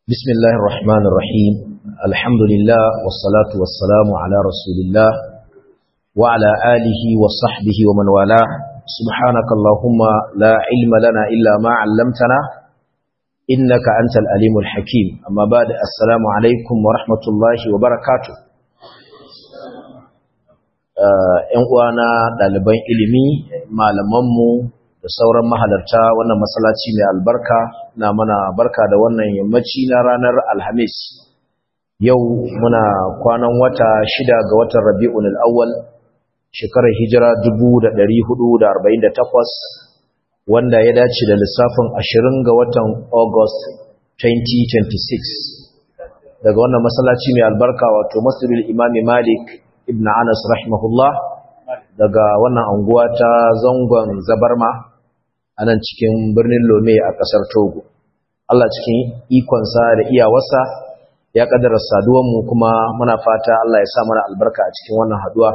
بسم الله الرحمن الرحيم الحمد لله والصلاة والسلام على رسول الله وعلى آله وصحبه ومن والاه سبحانك اللهم لا علم لنا إلا ما علمتنا إنك أنت الأليم الحكيم أما بعد السلام عليكم ورحمة الله وبركاته ‘yan uwana ɗaliban ilimi malamanmu da sauran mahalarta wannan masallaci mai albarka na mana barka da wannan yammaci na ranar alhamis yau muna kwanan wata shida ga watan rabi'un al'awwal shekarar hijira 1448 wanda ya dace da lissafin 20 ga watan august 2026 daga wannan masallaci mai albarka wato masjidul imami malik ibn anas rahimahullah daga wannan anguwa ta zangon zabarma a nan cikin birnin lome a ƙasar togo allah cikin ikonsa da iyawarsa ya ƙadara saduwanmu kuma muna fata allah ya sa mana albarka a cikin wannan haduwa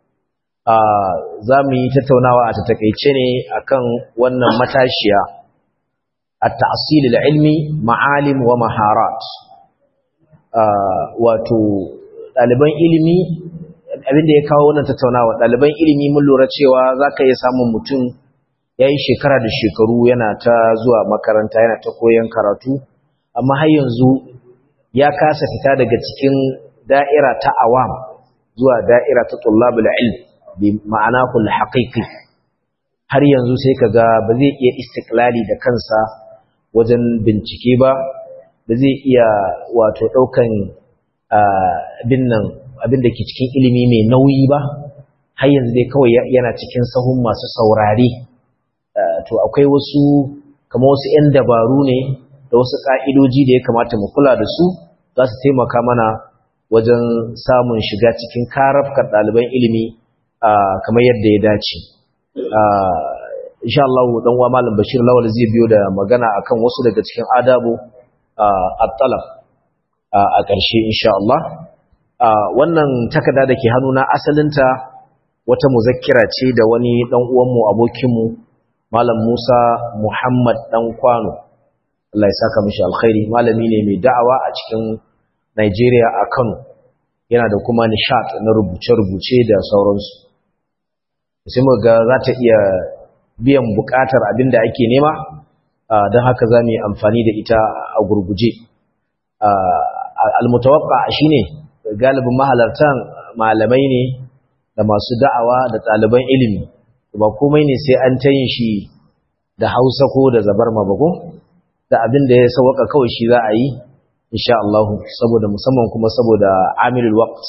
za mu yi tattaunawa a tattakaice ne akan wannan matashiya a ta'asilil ilmi ma'alim wa maharat wato ɗaliban ilimi abinda ya kawo wannan tattaunawa ɗaliban ilimi mun lura cewa za ka iya samun mutum ya yi shekara da shekaru yana ta zuwa makaranta yana ta koyon karatu amma har yanzu ya kasa fita daga cikin da'ira ta awam zuwa da'ira ta tullabul ilm bi ma'anahu al-haqiqi har yanzu sai kaga ba zai iya istiklali da kansa wajen bincike ba ba zai iya wato daukan abin nan abin da ke cikin ilimi mai nauyi ba har yanzu dai kawai yana cikin sahun masu saurare to akwai wasu kama wasu 'yan dabaru ne da wasu ƙa'idoji da ya kamata mu kula da su za su taimaka mana wajen samun shiga cikin karafkar ɗaliban ilimi kamar yadda ya dace insha Allah dan uwa malam Bashir Lawal zai biyo da magana akan wasu daga cikin adabu at-talab a ƙarshe insha Allah wannan takarda da ke hannuna asalinta wata muzakkira ce da wani dan uwanmu abokinmu malam Musa Muhammad dan Kwano Allah ya saka mishi alkhairi malami ne mai da'awa a cikin Nigeria a Kano yana da kuma nishat na rubuce-rubuce da sauransu sai mu ga za ta iya biyan bukatar abin da ake nema don haka za mu yi amfani da ita a gurguje almutawaffa shine galibin mahalartan malamai ne da masu da'awa da ɗaliban ilimi ba komai ne sai an ta yin shi da hausa ko da zabar mabako da abin da ya sauwaka kawai shi za a yi insha Allah saboda musamman kuma saboda amilul waqt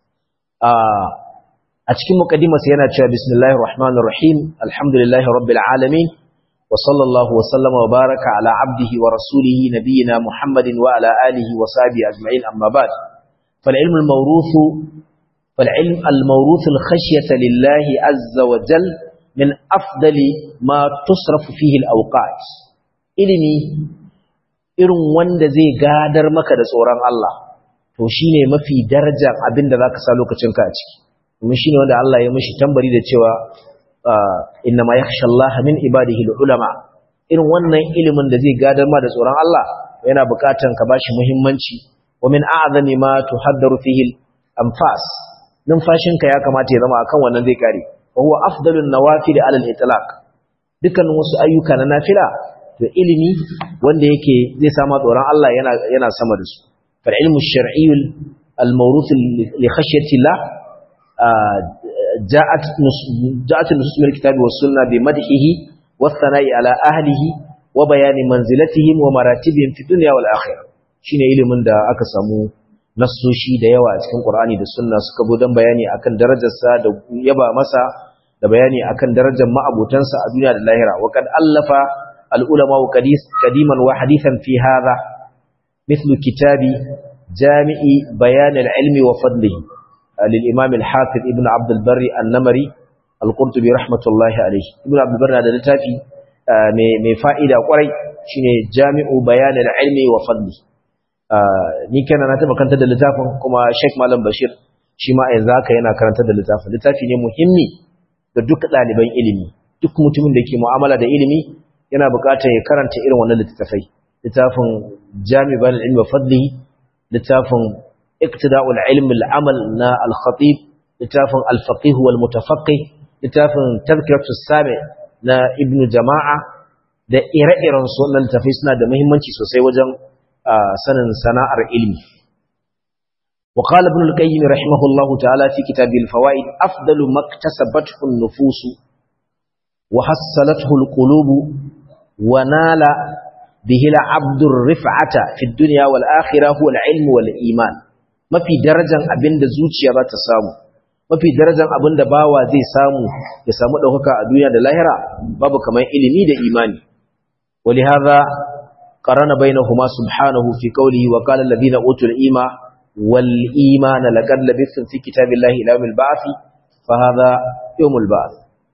a cikin muqaddimar sa yana cewa bismillahir rahmanir rahim alhamdulillahi rabbil alamin wa sallallahu wa sallama wa baraka ala abdihi wa rasulihi nabiyyina muhammadin wa ala alihi wa sahbihi ajma'in amma ba'd fal ilmu al mawruth fal ilm al mawruth al khashyata lillahi azza wa jal min afdali ma tusrafu fihi al awqat ilimi irin wanda zai gadar maka da tsoron Allah to shine mafi darajar abinda zaka sa lokacinka a ciki kuma shine wanda Allah ya mishi tambari da cewa inna ma yakhsha Allah min ibadihi ulama irin wannan ilimin da zai gadar ma da tsoron Allah yana bukatan ka bashi muhimmanci wa min a'zami ma tuhaddaru fihi anfas numfashinka ya kamata ya zama akan wannan zai kare wa huwa afdalun nawafil ala al-itlaq dukkan wasu ayyuka na nafila to ilimi wanda yake zai sama tsoron Allah yana yana sama da su fal ilmu shar'i al mawruth li khashyati Allah ja'at ja'at nusus min kitabi was sunna bi madhihi was thana'i ala ahlihi wa bayani manzilatihim wa maratibihim fi dunya wal akhirah shine ilimin da aka samu nassoshi da yawa a cikin Qur'ani da sunna suka zo dan bayani akan darajarsa da yaba masa da bayani akan darajar ma'abutansa a duniya da lahira wa kad allafa العلماء قديما وحديثا في هذا مثل كتاب جامع بيان العلم وفضله للإمام الحافظ ابن عبد البر النمري القرطبي رحمة الله عليه ابن عبد البر هذا لتافي mai fa'ida kwarai shine jami'u bayanin ilmi wa fadli ni kana na taba kanta da littafin kuma Sheikh Malam Bashir shi ma yanzu haka yana karanta da littafin littafi ne muhimmi ga duk ɗaliban ilimi duk mutumin da ke mu'amala da ilimi yana buƙatar ya karanta irin wannan littattafai littafin jami'an ilmi fadlihi littafin iktida'ul ilmi al'amal na al-khatib littafin al-faqih wal mutafaqqih littafin tazkiratu sami na ibnu jama'a da ire-iren su wannan littafai suna da muhimmanci sosai wajen sanin sana'ar ilmi وقال ابن القيم رحمه الله تعالى في كتاب الفوائد أفضل ما اكتسبته النفوس وحصلته القلوب ونال به العبد الرفعة في الدنيا والآخرة هو العلم والإيمان ما في درجة أبند زوجي ذات سامو ما في درجة أبند باوا زي سامو يسامو دوكا الدنيا دلاهرة بابا كما إلمي دا إيماني ولهذا قرن بينهما سبحانه في قوله وقال الذين أوتوا الإيمان والإيمان لقد لبثتم في كتاب الله إلى يوم البعث فهذا يوم البعث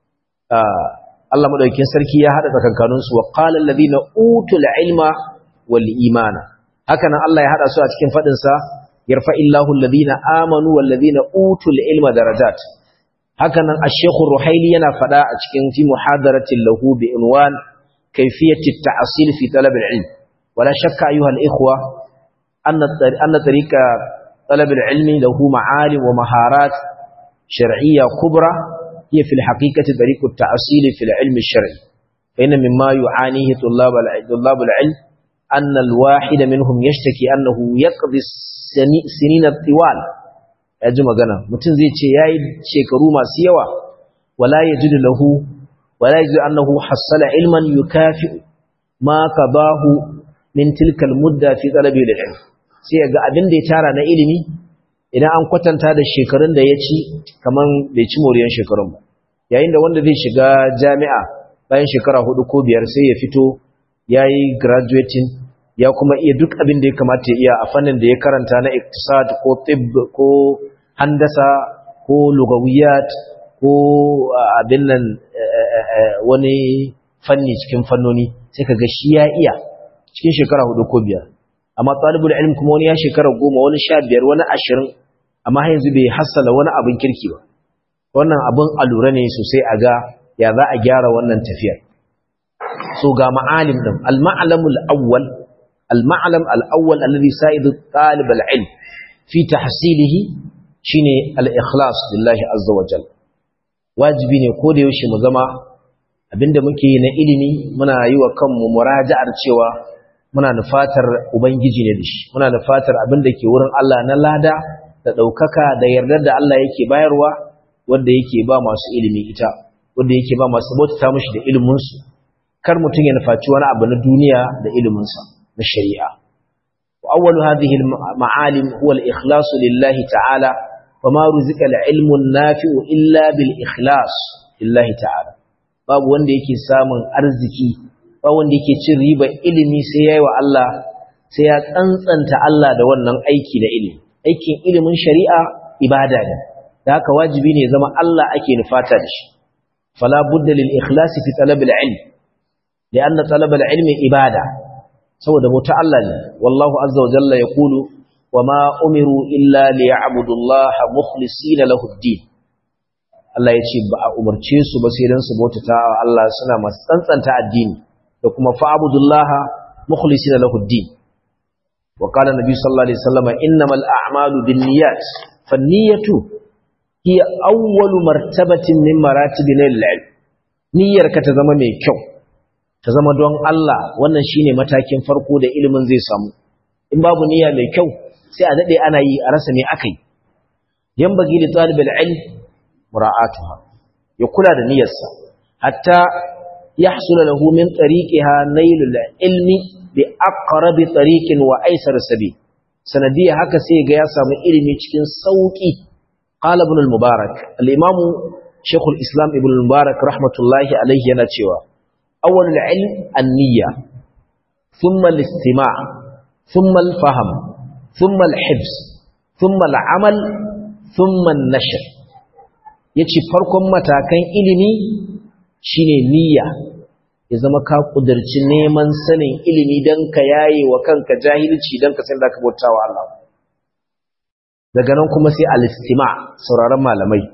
آه Allah madaukakin sarki ya hada tsakankanin su wa qala alladhina utul ilma wal imana hakanan Allah ya hada su a cikin fadin sa yarfa'illahu alladhina amanu wal ladhina utul ilma darajat hakanan ash-shaykh ruhaili yana fada a cikin fi muhadaratin lahu bi unwan kayfiyati at-ta'sil fi talab al-ilm wala shakka ayuha al-ikhwa anna anna tariqa talab al-ilmi lahu ma'alim wa maharat shar'iyya kubra هي في الحقيقة طريق التأصيل في العلم الشرعي فإن مما يعانيه طلاب طلاب العلم أن الواحد منهم يشتكي أنه يقضي السنين الطوال يجمع قنا متن زي ياي شيكرو ما سيوا ولا يجد له ولا يجد أنه حصل علما يكافئ ما قضاه من تلك المدة في طلب العلم sai ga abin da ya tara na ilimi idan an kwatanta da shekarun da ya ci kaman bai ci moriyan shekarun ba yayin da wanda zai shiga jami'a bayan shekara hudu ko biyar sai ya fito ya yi graduating ya kuma iya duk abin da ya kamata ya iya a fannin da ya karanta na iktisad ko tib ko handasa ko lugawiyat ko abin nan wani fanni cikin fannoni sai ka ga shi ya iya cikin shekara hudu ko biyar amma talibul ilm kuma wani ya shekara goma wani sha biyar wani ashirin amma har yanzu bai hassala wani abin kirki ba wannan abin alura ne sosai a ga ya za a gyara wannan tafiyar so ga ma'alim din al-ma'lamul awwal al-ma'lam al-awwal alladhi sa'idu talib al-ilm fi tahsilihi shine al-ikhlas lillahi azza wa jalla wajibi ne ko da yaushe mu zama abinda muke na ilimi muna yi wa kanmu muraja'ar cewa muna nufatar ubangiji ne da shi muna nufatar abinda ke wurin Allah na lada da ɗaukaka da yardar da Allah yake bayarwa wanda yake ba masu ilimi ita wanda yake ba masu bauta mishi da iliminsu kar mutum ya nufaci wani abu na duniya da iliminsa na shari'a wa awwalu hadhihi al-ma'alim huwa al-ikhlas lillahi ta'ala wa ma ruzika al-ilmu an-nafi'u illa bil ikhlas lillahi ta'ala babu wanda yake samun arziki ba wanda yake cin riba ilimi sai yayi wa Allah sai ya tsantsanta Allah da wannan aiki da ilimi aikin ilimin shari'a ibada ne da haka wajibi ne zama Allah ake nufata da shi fala budda lil ikhlasi fi talab al ilm lian talab al ilm ibada saboda bauta Allah ne wallahu azza wa jalla yaqulu wama umiru illa liya'budu Allah mukhlisina lahu ad-din Allah yace ba a umarce su ba sai dan su bautata wa Allah suna masu tsantsanta addini da kuma fa'budullaha mukhlisina lahu ad-din وقال النبي صلى الله عليه وسلم إنما الأعمال بالنيات فالنية هي أول مرتبة من مراتب العلم niyyar ka ta zama mai kyau ta zama don Allah wannan shine matakin farko da ilimin zai samu in babu niyya mai kyau sai a dade ana yi a rasa me akai yan bagi da talibul ilm mura'atuha ya kula da niyyarsa hatta yahsul lahu min tariqiha nailul ilmi bi aqrabi tariqin wa aysar sabil sanadiya haka sai ga ya samu ilimi cikin sauki qala ibn al-mubarak al-imam shaykh al-islam ibn al-mubarak rahmatullahi alayhi yana cewa awwal al-ilm an-niyya thumma al-istima' thumma al-fahm thumma al-hifz thumma al-amal thumma an-nashr yace farkon matakan ilimi shine niyya ya zama ka kudurci neman sanin ilimi don ka yaye wa kanka jahilci don ka san da ka bauta wa Allah daga nan kuma sai alistima sauraron malamai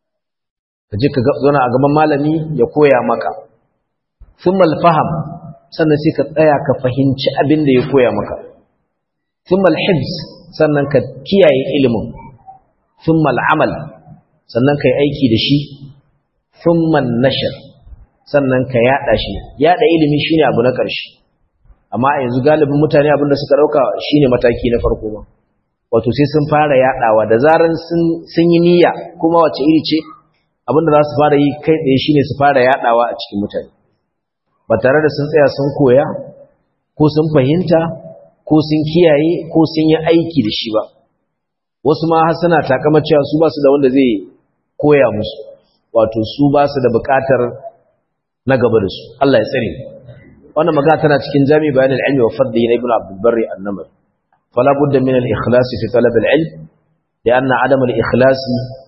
ka je ka zauna a gaban malami ya koya maka sun malfaham sannan sai ka tsaya ka fahimci abin da ya koya maka thumma al-hibs sannan ka kiyaye ilimin thumma al-amal sannan kai aiki da shi thumma an-nashr sannan ka yada shi yada ilimi shine abu na ƙarshe amma a yanzu galibin mutane abin da suka dauka shine mataki na farko ba wato sai sun fara yadawa da zaran sun yi niyya kuma wace iri ce abin da za su fara yi kai tsaye shine su fara yadawa a cikin mutane ba tare da sun tsaya sun koya ko sun fahimta ko sun kiyaye ko sun yi aiki da shi ba wasu ma har suna takama cewa su ba su da wanda zai koya musu wato su ba su da bukatar na gaba da su Allah ya tsare wannan magana tana cikin jami bayan al-ilmi wa fadli na ibnu abdul barri an-namr fala budda min al-ikhlas fi talab al-ilm لأن عدم الإخلاص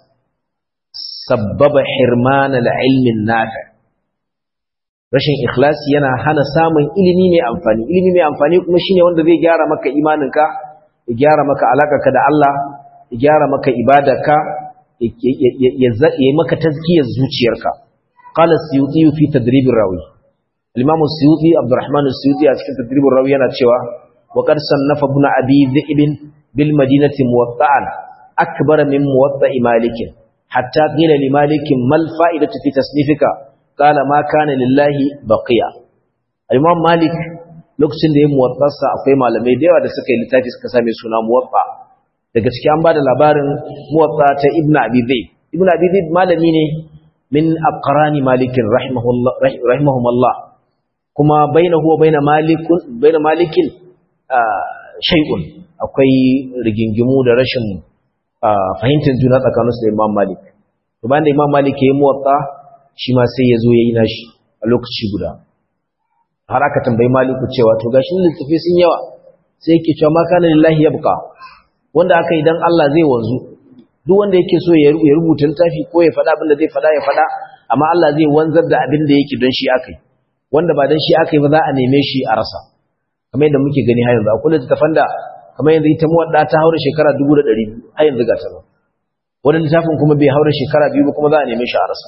سبب حرمان العلم النافع rashin ikhlasi yana hana samun ilimi mai amfani ilimi mai amfani kuma shine wanda zai gyara maka imaninka ya gyara maka alakarka da Allah ya gyara maka ibadarka ya maka tazkiyar zuciyarka qala suyuti fi tadrib rawi al-imam suyuti abdurrahman suyuti a cikin tadrib rawi yana cewa wa qad sannafa ibn abi dhi'b bil madinati muwatta'an akbar min muwatta'i malik hatta qila li malik mal fa'idatu fi tasnifika qala ma kana lillahi baqiya al-imam malik lokacin da ya muwattasa akwai malamai da yawa da suka yi littafi suka same suna muwatta daga ciki an bada labarin muwatta ta ibnu abi zaid ibnu abi zaid malami ne min aqrani malik rahimahullah rahimahumullah kuma bainahu wa bain malikun bain malikin shay'un akwai rigingimu da rashin fahimtar juna tsakaninsu da imam malik to bayan da imam malik ya yi muwatta shi ma sai ya zo ya yi nashi a lokaci guda har aka tambayi maliku cewa to gashin littafi sun yawa sai yake cewa maka na lillahi ya buka wanda aka yi don Allah zai wanzu duk wanda yake so ya rubuta littafi ko ya faɗa abin da zai faɗa ya faɗa amma Allah zai wanzar da abin da yake don shi aka yi wanda ba don shi aka yi ba za a neme shi a rasa kamar yadda muke gani har yanzu akwai littattafan da kamar yanzu ita muwadda ta haura shekara dubu da ɗari biyu har yanzu ga ta ba wani littafin kuma bai haura shekara biyu ba kuma za a neme shi a rasa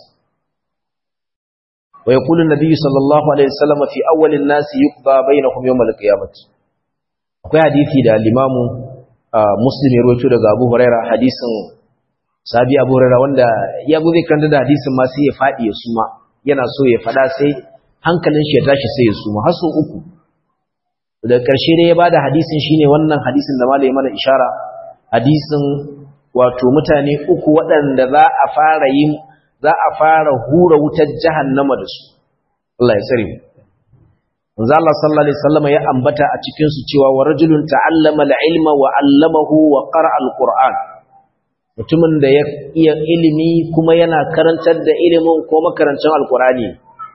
ويقول النبي صلى الله عليه وسلم في أول الناس يقضى بينهم يوم القيامة akwai hadisi da limamu muslim ya rawaito daga Abu Huraira hadisin sabi Abu Huraira wanda ya zo zai kanta da hadisin ma sai ya fadi ya suma yana so ya fada sai hankalin shi ya tashi sai ya suma har so uku da karshe dai ya bada hadisin shine wannan hadisin da malai mana ishara hadisin wato mutane uku waɗanda za a fara yin za a fara hura wutar jahannama da su Allah ya tsare mu manzo Allah sallallahu alaihi wasallam ya ambata a cikin su cewa wa rajulun ta'allama al-ilma wa 'allamahu wa qara'a al-qur'an mutumin da ya iya ilimi kuma yana karantar da ilimin ko makarancin al-qur'ani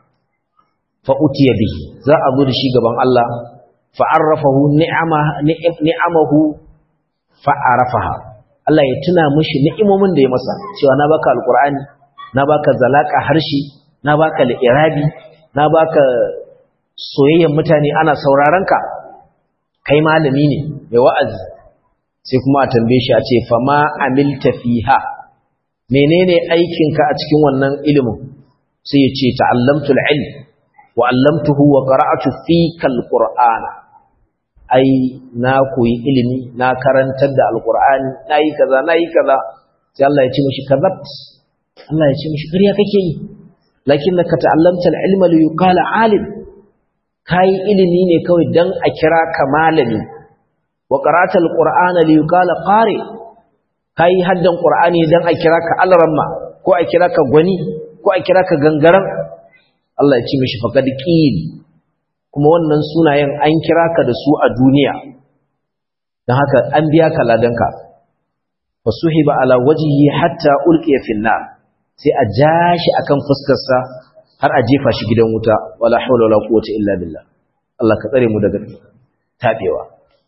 fa utiya bihi za a zo da shi gaban Allah fa arrafahu ni'ama ni'amahu fa arafaha Allah ya tuna mishi ni'imomin da ya masa cewa na baka al-qur'ani na baka zalaka harshe na baka li'irabi na baka soyayyen mutane ana sauraron ka kai malami ne mai wa'azi sai kuma a tambaye shi a ce fa ma amilta fiha menene aikinka a cikin wannan ilimin sai ya ce ta'allamtu al-ilm wa 'allamtuhu wa qara'atu fika al-qur'ana ai na koyi ilimi na karantar da al-qur'ani nayi kaza nayi kaza sai Allah ya ce mishi kazabt Allah ya ce mishi ƙarya kake yi lakinnaka ta'allamta al-ilma li yuqala 'alim kai ilimi ne kawai dan a kira ka malami wa qara'ta al-qur'ana li yuqala qari kai haddan qur'ani dan a kira ka alramma ko a kira ka gwani ko a kira ka gangaran Allah ya ce mishi faqad qil kuma wannan sunayen an kira ka da su a duniya dan haka an biya ka ladanka fasuhiba ala wajhihi hatta ulqiya fil nar sai a ja shi akan fuskarsa har a jefa shi gidan wuta wala haula wala quwwata illa billah Allah ka tsare mu daga tabewa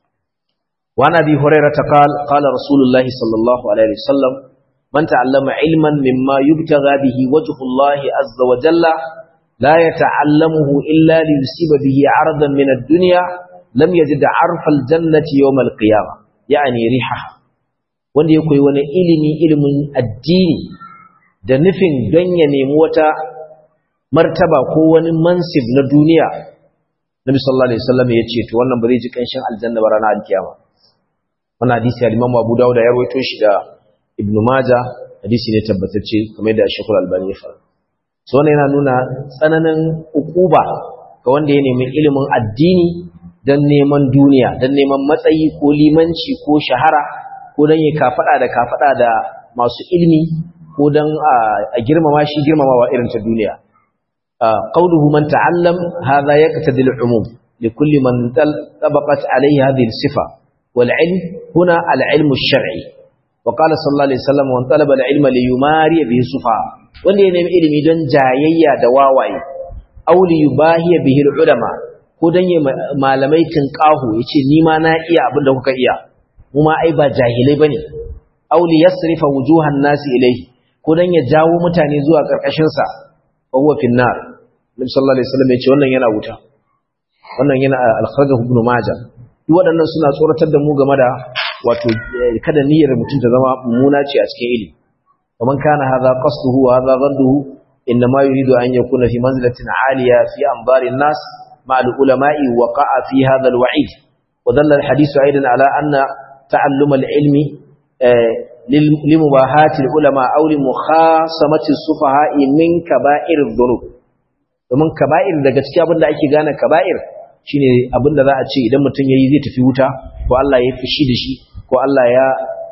wa nabi hurairah qala qala rasulullahi sallallahu alaihi wasallam man ta'allama ilman mimma yubtagha bihi wajhu Allah azza wa jalla la yata'allamuhu illa li yusiba bihi 'aradan min ad-dunya lam yajid 'arfa al-jannati yawm al-qiyamah yani rihaha wanda ya koyi wani ilimi ilimin addini da nufin don ya nemi wata martaba ko wani mansib na duniya nabi sallallahu alaihi wasallam ya ce to wannan ba zai ji kanshin aljanna ba ranar alkiyama wannan hadisi al-Imam Abu Dawud ya rawaito shi da Ibn Majah hadisi ne tabbatacce kamar da Sheikh Al-Albani ya fara so wannan yana nuna tsananin ukuba ga wanda ya nemi ilimin addini dan neman duniya dan neman matsayi ko limanci ko shahara ko dan ya kafada da kafada da masu ilimi ko dan a girmama shi girmamawa irin ta duniya قوله من تعلم هذا يقتضي العموم لكل من طبقت عليه هذه الصفة والعلم هنا العلم الشرعي وقال صلى الله عليه وسلم وان طلب العلم ليماري به السفهاء wanda ya nemi ilimi don jayayya da wawaye aw li yubahiya bihi ulama ko dan ya malamai tinqahu yace ni ma na iya abin da kuka iya mu ma ai ba jahilai bane aw li yasrifa wujuhan nasi ilayhi ko dan ya jawo mutane zuwa karkashin sa fa huwa fin nar Nabi sallallahu alaihi wasallam yace wannan yana wuta wannan yana al-kharaj ibn majah duk waɗannan suna tsoratar da mu game da wato kada niyyar mutum ta zama mummuna ce a cikin ilimi kaman kana hadha qasduhu wa hadha ghadduhu inma yuridu an yakuna fi manzilatin aliya fi anbari an-nas ma'a al-ulama'i waqa'a fi hadha al-wa'id wa dalla al-hadithu aidan ala anna ta'allum al-ilmi لمباهات العلماء أو لمخاصمة السفهاء من كبائر الذنوب domin kaba'ir daga cikin abin da ake gane kaba'ir shine abin da za a ce idan mutum yayi zai tafi wuta ko Allah ya fushi da shi ko Allah ya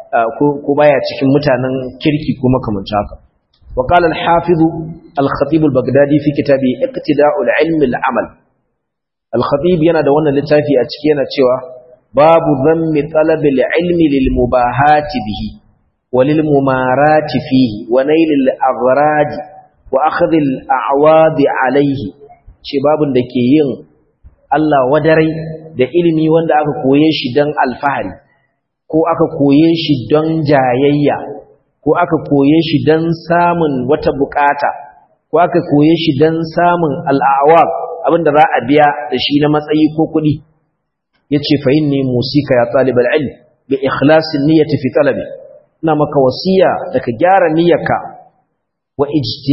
ko baya cikin mutanen kirki ko makamanta haka wa qala al-hafiz al-khatib al-baghdadi fi kitabi iqtida'ul ilm al-amal al-khatib yana da wannan littafi a ciki yana cewa babu dhammi talab al-ilmi lil mubahati bihi wa lil mumarati fihi wa nail al-aghrad wa akhdh al-a'wad alayhi ce babun da ke yin Allah wadarai da ilimi wanda aka koye shi dan alfahari ko aka koye shi don jayayya ko aka koye shi don samun wata bukata ko aka koye shi don samun al'awab abinda za a biya da shi na matsayi ko kuɗi ya ce fahim ne musika ya ɗalibar ilm bi ikhlasin niyyati fi talabi ina maka wasiya da ka gyara niyyarka wa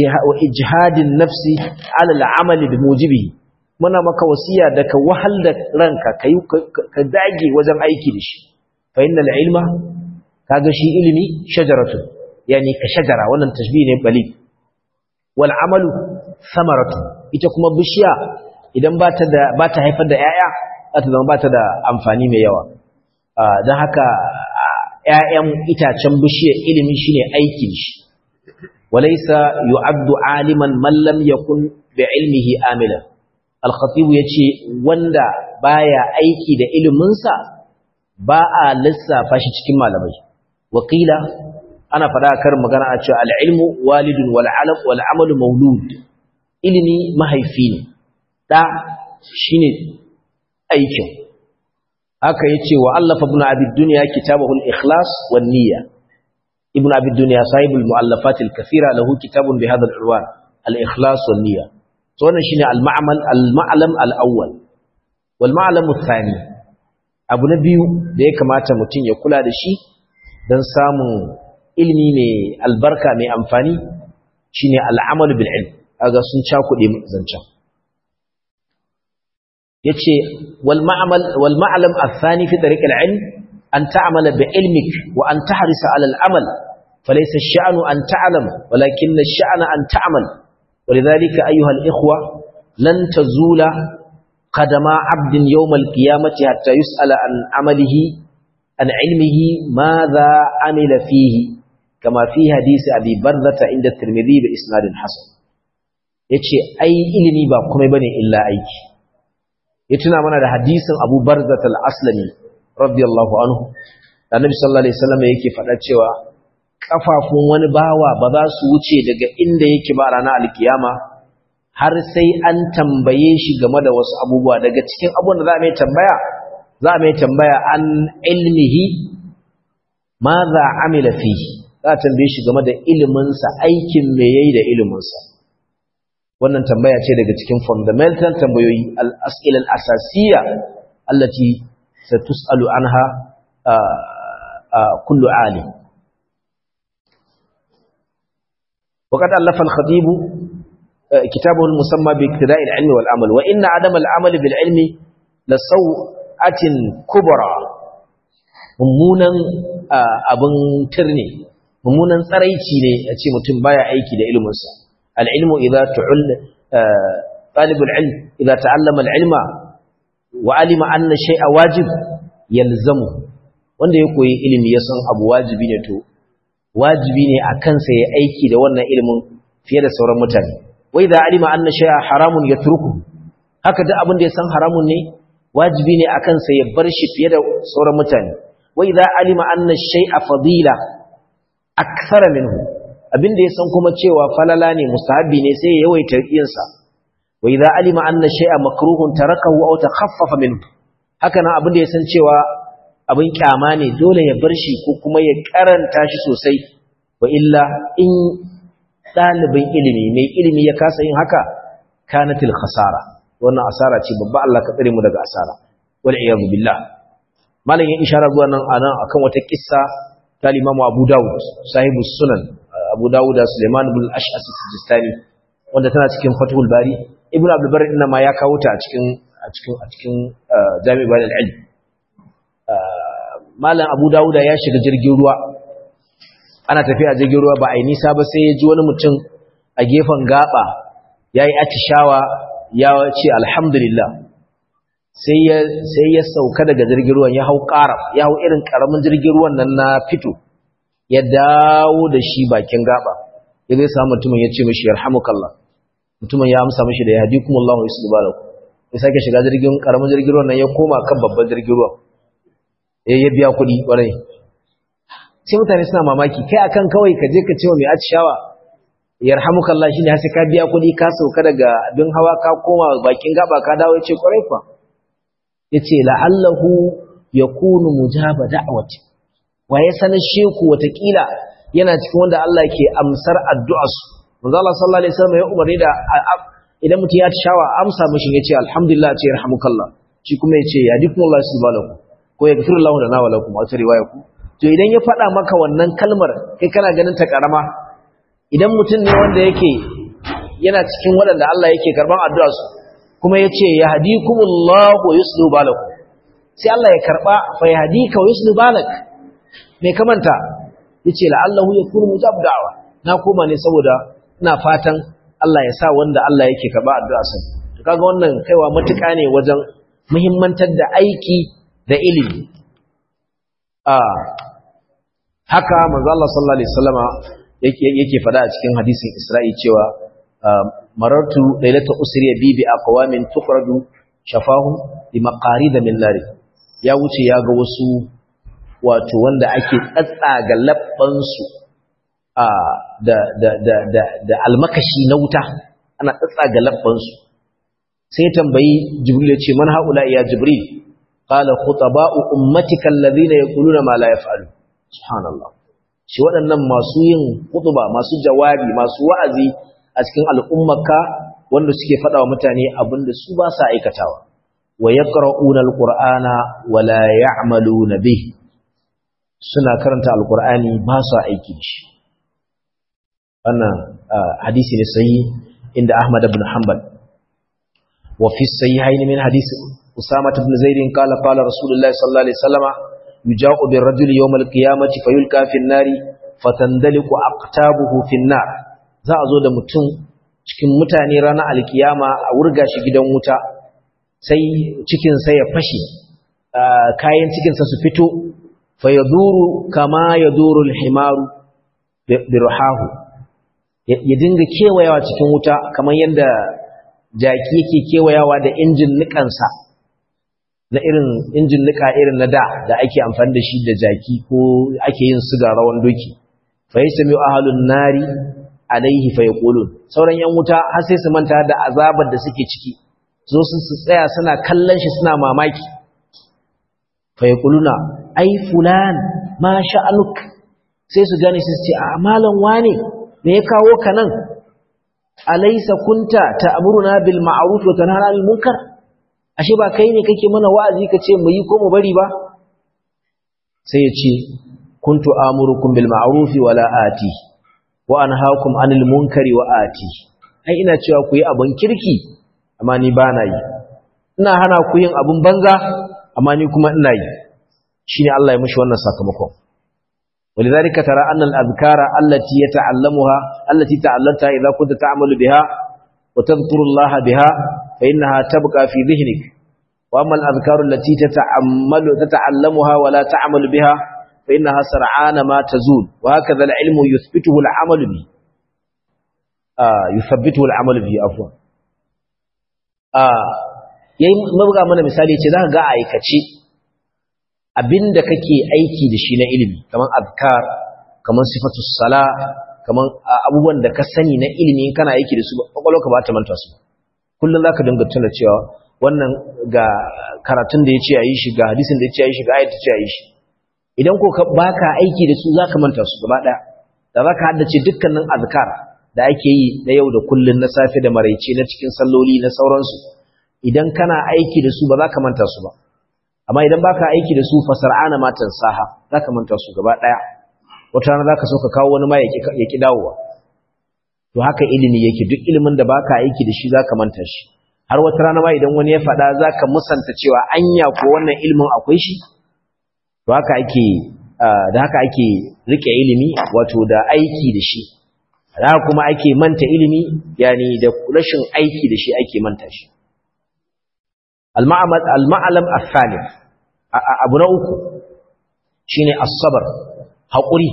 ijhadin nafsi ala al'amali bi mujibi muna maka wasiya da ka wahal da ranka ka dage wajen aiki da shi فإن العلم kaga shi ilimi shajaratun yani ka shajara wannan tashbih ne bali wal amalu samaratu ita kuma bishiya idan ba ta da ba ta haifar da yaya za ta zama ba ta da amfani mai yawa don haka ƴaƴan itacen bishiyar ilimi shine aiki shi walaysa yu'addu aliman man lam yakun bi ilmihi amila al-khatib yace wanda baya aiki da iliminsa ba a lissafa shi cikin malamai wakila ana fada kar magana a cewa al'ilmu walidun wal'alam wal'amalu maulud ilimi mahaifi ne da shine aikin haka yace wa allafa ibn abi dunya kitabahu al-ikhlas wan niyya ibn abi dunya sahibul muallafat al-kathira lahu kitabun bi hadha al-unwan al-ikhlas wan niyya to wannan shine al-ma'mal al-ma'lam al-awwal wal ma'lam ath-thani abu na biyu da ya kamata mutum ya kula da shi don samun ilimi mai albarka mai amfani shine al'amalu bil ilm aga sun cakuɗe zancen yace wal ma'amal wal ma'lam athani fi tariq al ilm an ta'mala bi ilmik wa an tahrisa ala al amal falaysa ash-sha'nu an ta'lam walakin ash-sha'na an ta'mal ولذلك أيها الإخوة لن تزول قدم عبد يوم القيامة حتى يسأل عن عمله عن علمه ماذا عمل فيه كما في حديث أبي بردة عند الترمذي بإسناد حسن yace ai ilimi ba komai bane illa aiki ya tuna mana da hadisin Abu Barzat al-Aslami radiyallahu anhu da Annabi sallallahu alaihi wasallam yake faɗa cewa kafafun wani bawa ba za su wuce daga inda yake ba ranar alkiyama har sai an tambaye shi game da wasu abubuwa daga cikin abubuwan da za a mai tambaya za a mai tambaya an ilmihi ma za a amila fi za a tambaye shi game da iliminsa aikin me yayi da iliminsa wannan tambaya ce daga cikin fundamental tambayoyi al-as'ilal asasiyya allati satus'alu anha kullu alim وقد ألف الخطيب كتابه المسمى باقتداء العلم والعمل وإن عدم العمل بالعلم لسوءة كبرى mummunan abin turne mummunan tsaraici ne a ce mutum baya aiki da ilminsa al'ilmu idza tu'ul talibul ilm idza ta'allama al'ilma wa alima anna shay'a wajib yalzamu wanda ya koyi ilimi ya san abu wajibi ne to wajibi ne a kansa ya aiki da wannan ilimin fiye da sauran mutane wai da alima anna shay'a haramun yatruku haka duk abin da ya san haramun ne wajibi ne a kansa ya bar shi fiye da sauran mutane wai da alima anna shay'a fadila akthara minhu abin da ya san kuma cewa falala ne mustahabi ne sai ya yawaita yin sa wai da alima anna shay'a makruhun tarakahu aw takhaffafa minhu haka nan abin da ya san cewa abin kyama ne dole ya bar shi ko kuma ya karanta shi sosai wa illa in ɗalibin ilimi mai ilimi ya kasa yin haka kanatil khasara wannan asara ce babba Allah ka tsare mu daga asara wal iyad billah malam ya ishara zuwa nan anan akan wata kissa ta Imam Abu Dawud sahibu sunan Abu Dawud da Sulaiman ibn al-Ash'as as-Sijistani wanda tana cikin Fathul Bari Ibn Abdul Barr inna ma ya kawo ta a cikin a cikin a cikin Jami' Bayan al-Ilm malam Abu Dawud ya shiga jirgin ruwa ana tafiya jirgin ruwa ba a yi nisa ba sai ya ji wani mutum a gefen gaba ya yi atishawa ya ce alhamdulillah sai ya sauka daga jirgin ruwan ya hau ƙara ya hau irin ƙaramin jirgin ruwan nan na fito ya dawo da shi bakin gaba ya zai samu mutumin ya ce mashi yarhamukallah mutumin ya amsa mashi da ya hadi kuma Allah ya su balaku ya sake shiga jirgin ƙaramin jirgin ruwan nan ya koma kan babban jirgin ruwan ya biya kuɗi ƙwarai sai mutane suna mamaki kai akan kawai ka je ka ce wa mai atishawa yarhamukallah shine har sai ka biya kuɗi ka sauka daga abin hawa ka koma bakin gaba ka dawo yace kwarai fa yace la'allahu yakunu mujaba da'wati wa ya sanar sheku watakila yana cikin wanda Allah ke amsar addu'arsu manzo Allah sallallahu alaihi wasallam ya umarni da idan mutum ya atishawa amsa mishi yace alhamdulillah ce yarhamukallah shi kuma yace yadikumullahu subhanahu ko yaghfirullahu lana wa lakum a wata riwaya ku to idan ya faɗa maka wannan kalmar kai kana ganin ta karama idan mutum ne wanda yake yana cikin waɗanda Allah yake karban addu'a su kuma yace yahdikumullahu wa yuslihu balakum sai Allah ya karba fa yahdika wa yuslihu balak me kamanta yace la'allahu yakunu mujab da'wa na koma ne saboda ina fatan Allah ya sa wanda Allah yake karba addu'a sa to kaga wannan kaiwa matuƙa ne wajen muhimmantar da aiki da ilimi a haka manzo Allah sallallahu alaihi wasallama yake yake fada a cikin hadisin Isra'i cewa marartu lailata usriya bi bi aqwamin tukhraju shafahum bi maqarid min nar ya wuce ya ga wasu wato wanda ake tsatsaga labban su a da da da da da almakashi na wuta ana tsatsaga labban su sai tambayi jibril ya ce man haula ya jibril qala khutaba'u ummatika alladhina yaquluna ma la yaf'alu subhanallah shi waɗannan masu yin kutuba masu jawabi masu wa'azi a cikin al'ummarka wanda suke faɗa wa mutane abinda su ba sa aikatawa wa yaqra'una alqur'ana wa la ya'maluna bih suna karanta alqur'ani ba su aiki da shi wannan hadisi ne sai inda Ahmad ibn Hanbal wa fi sahihayn min hadisi Usama ibn Zaid qala qala Rasulullah sallallahu alaihi wasallam يجاء بالرجل يوم القيامة فيلقى في النار فتندلق أقتابه في النار za a zo da mutum cikin mutane ranar alkiyama a wurga shi gidan wuta sai cikinsa ya fashe kayan cikinsa su fito fa ya duru kama ya duru alhimaru birhahu ya dinga kewayawa cikin wuta kamar yadda jaki yake kewayawa da injin nikansa na irin injin nika irin na da da ake amfani da shi da jaki ko ake yin siga rawan doki fa yasmi ahlun nari alaihi fa yaqulun sauran yan wuta har sai su manta da azabar da suke ciki zo su su tsaya suna kallon shi suna mamaki fa yaquluna ai fulan ma sha'anuk sai su gane su ce a malan wane me ya kawo ka nan alaysa kunta ta'muruna bil ma'ruf wa tanhana 'anil munkar ashe ba kai ne kake mana wa'azi ka ce mu yi ko mu bari ba sai ya ce kuntu amurukum bil ma'ruf wa la ati wa anhaakum 'anil munkari wa ati ai ina cewa ku yi abin kirki amma ni ba na yi ina hana ku yin abin banza amma ni kuma ina yi shine Allah ya mushi wannan sakamakon ولذلك ترى أن الأذكار التي يتعلمها التي تعلمتها إذا كنت تعمل بها وتذكر الله بها فإنها تبقى في ذهنك وأما الأذكار التي تتعمل تتعلمها ولا تعمل بها فإنها سرعان ما تزول وهكذا العلم يثبته العمل به آه يثبته العمل به عفوا آه yayi mabuga mana misali ce zaka ga aikace abinda kake aiki da shi na ilimi kaman azkar kaman sifatu sala kaman abubuwan da ka sani na ilimi kana aiki da su kwakwalwarka ba ta manta su kullum zaka dinga tuna cewa wannan ga karatun da yace ayi shi ga hadisin da yace ayi shi ga ayat da yace ayi shi idan ko ka baka aiki da su zaka manta su gaba daya da zaka haddace dukkanin azkar da ake yi na yau da kullun na safe da maraice na cikin salloli na sauransu idan kana aiki da su ba zaka manta su ba amma idan baka aiki da su fasar'ana matan saha zaka manta su gaba daya wata rana zaka so ka kawo wani ma ya ki dawowa to haka ilimi yake duk ilimin da baka aiki da shi zaka manta shi har wata rana ma idan wani ya faɗa zaka musanta cewa anya ko wannan ilimin akwai shi to haka ake da haka ake rike ilimi wato da aiki da shi da kuma ake manta ilimi yani da rashin aiki da shi ake manta shi al-ma'amal al-ma'alam al-thalith abu na uku shine as-sabr haƙuri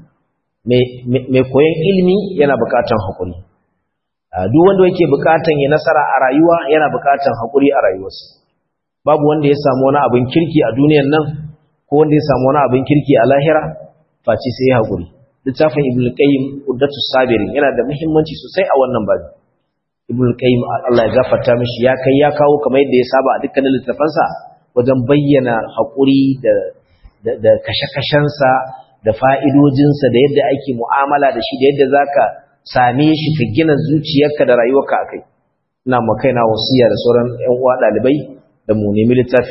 mai koyon ilimi yana buƙatan haƙuri duk wanda yake buƙatan ya nasara a rayuwa yana buƙatan haƙuri a rayuwarsa babu wanda ya samu wani abin kirki a duniyar nan ko wanda ya samu wani abin kirki a lahira face sai ya haƙuri littafin ibn qayyim uddatu sabirin yana da muhimmanci sosai a wannan babu ibn qayyim Allah ya gafarta mishi ya kai ya kawo kamar yadda ya saba a dukkanin littafansa wajen bayyana haƙuri da da kashe-kashensa da fa'idojinsa da yadda ake mu'amala da shi da yadda za ka same shi ka gina zuciyarka da rayuwarka a kai ina makaina wasiya da sauran ‘yan uwa ɗalibai da mu nemi littafi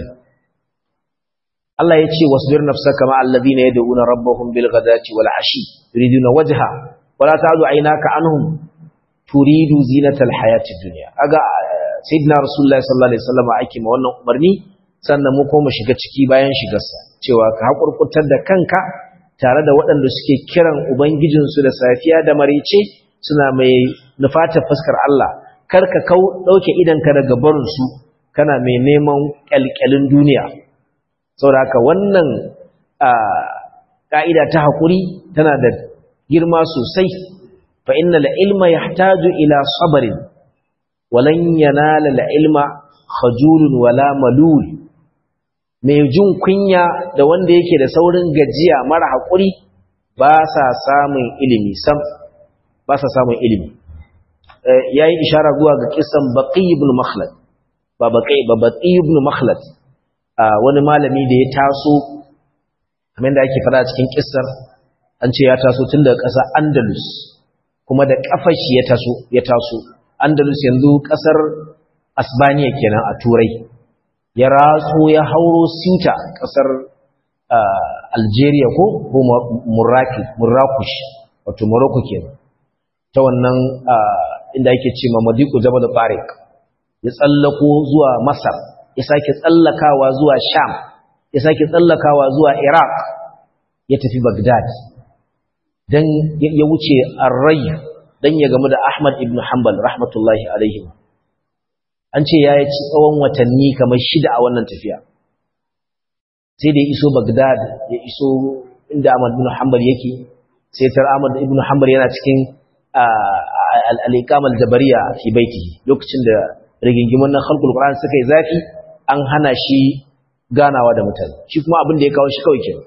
Allah ya ce wasu bir nafsa kama allazi na yadda una rabbahun bil gadaci wal ashi turidu na wajha wala ta zo aina ka anhum turidu zinatal hayati duniya aga sayyidina rasulullahi sallallahu alaihi wasallam ake ma wannan umarni sannan mu koma shiga ciki bayan shigarsa cewa ka haƙurƙutar da kanka tare da waɗanda suke kiran ubangijinsu da safiya da marice suna mai nufatar fuskar Allah kar ka kau ɗauke idanka daga barinsu kana mai neman ƙyalƙyalin duniya saboda haka wannan ƙa'ida ta haƙuri tana da girma sosai fa inna ilma yahtaju ila sabrin walan yanala ilma khajulun wala malul mai jin kunya da wanda yake da saurin gajiya mara haƙuri ba sa samun ilimi sam ba sa samun ilimi ya yi ishara zuwa ga kisan baƙi ibn makhlad ba baƙi ba baƙi ibn makhlad wani malami da ya taso kamar da ake fara cikin kisar an ce ya taso tun daga ƙasa andalus kuma da ƙafashi ya taso ya taso andalus yanzu ƙasar asbaniya kenan a turai ya ratso ya hauro Sinta ƙasar Algeria ko ko Murrakush wato Morocco kenan ta wannan inda yake ce ma Madiku Jabal Tariq ya tsallako zuwa Masar ya sake tsallakawa zuwa Sham ya sake tsallakawa zuwa Iraq ya tafi Baghdad dan ya wuce Ar-Ray dan ya gamu da Ahmad ibn Hanbal rahmatullahi alaihi an ce ya ci tsawon watanni kamar shida a wannan tafiya sai da ya iso Baghdad ya iso inda Ahmad ibn Hanbal yake sai tar Ahmad ibn Hanbal yana cikin al-iqam al-jabariya fi baitihi lokacin da rigingimun na khalqul Qur'an suka yi zafi an hana shi ganawa da mutane shi kuma abin da ya kawo shi kawai kenan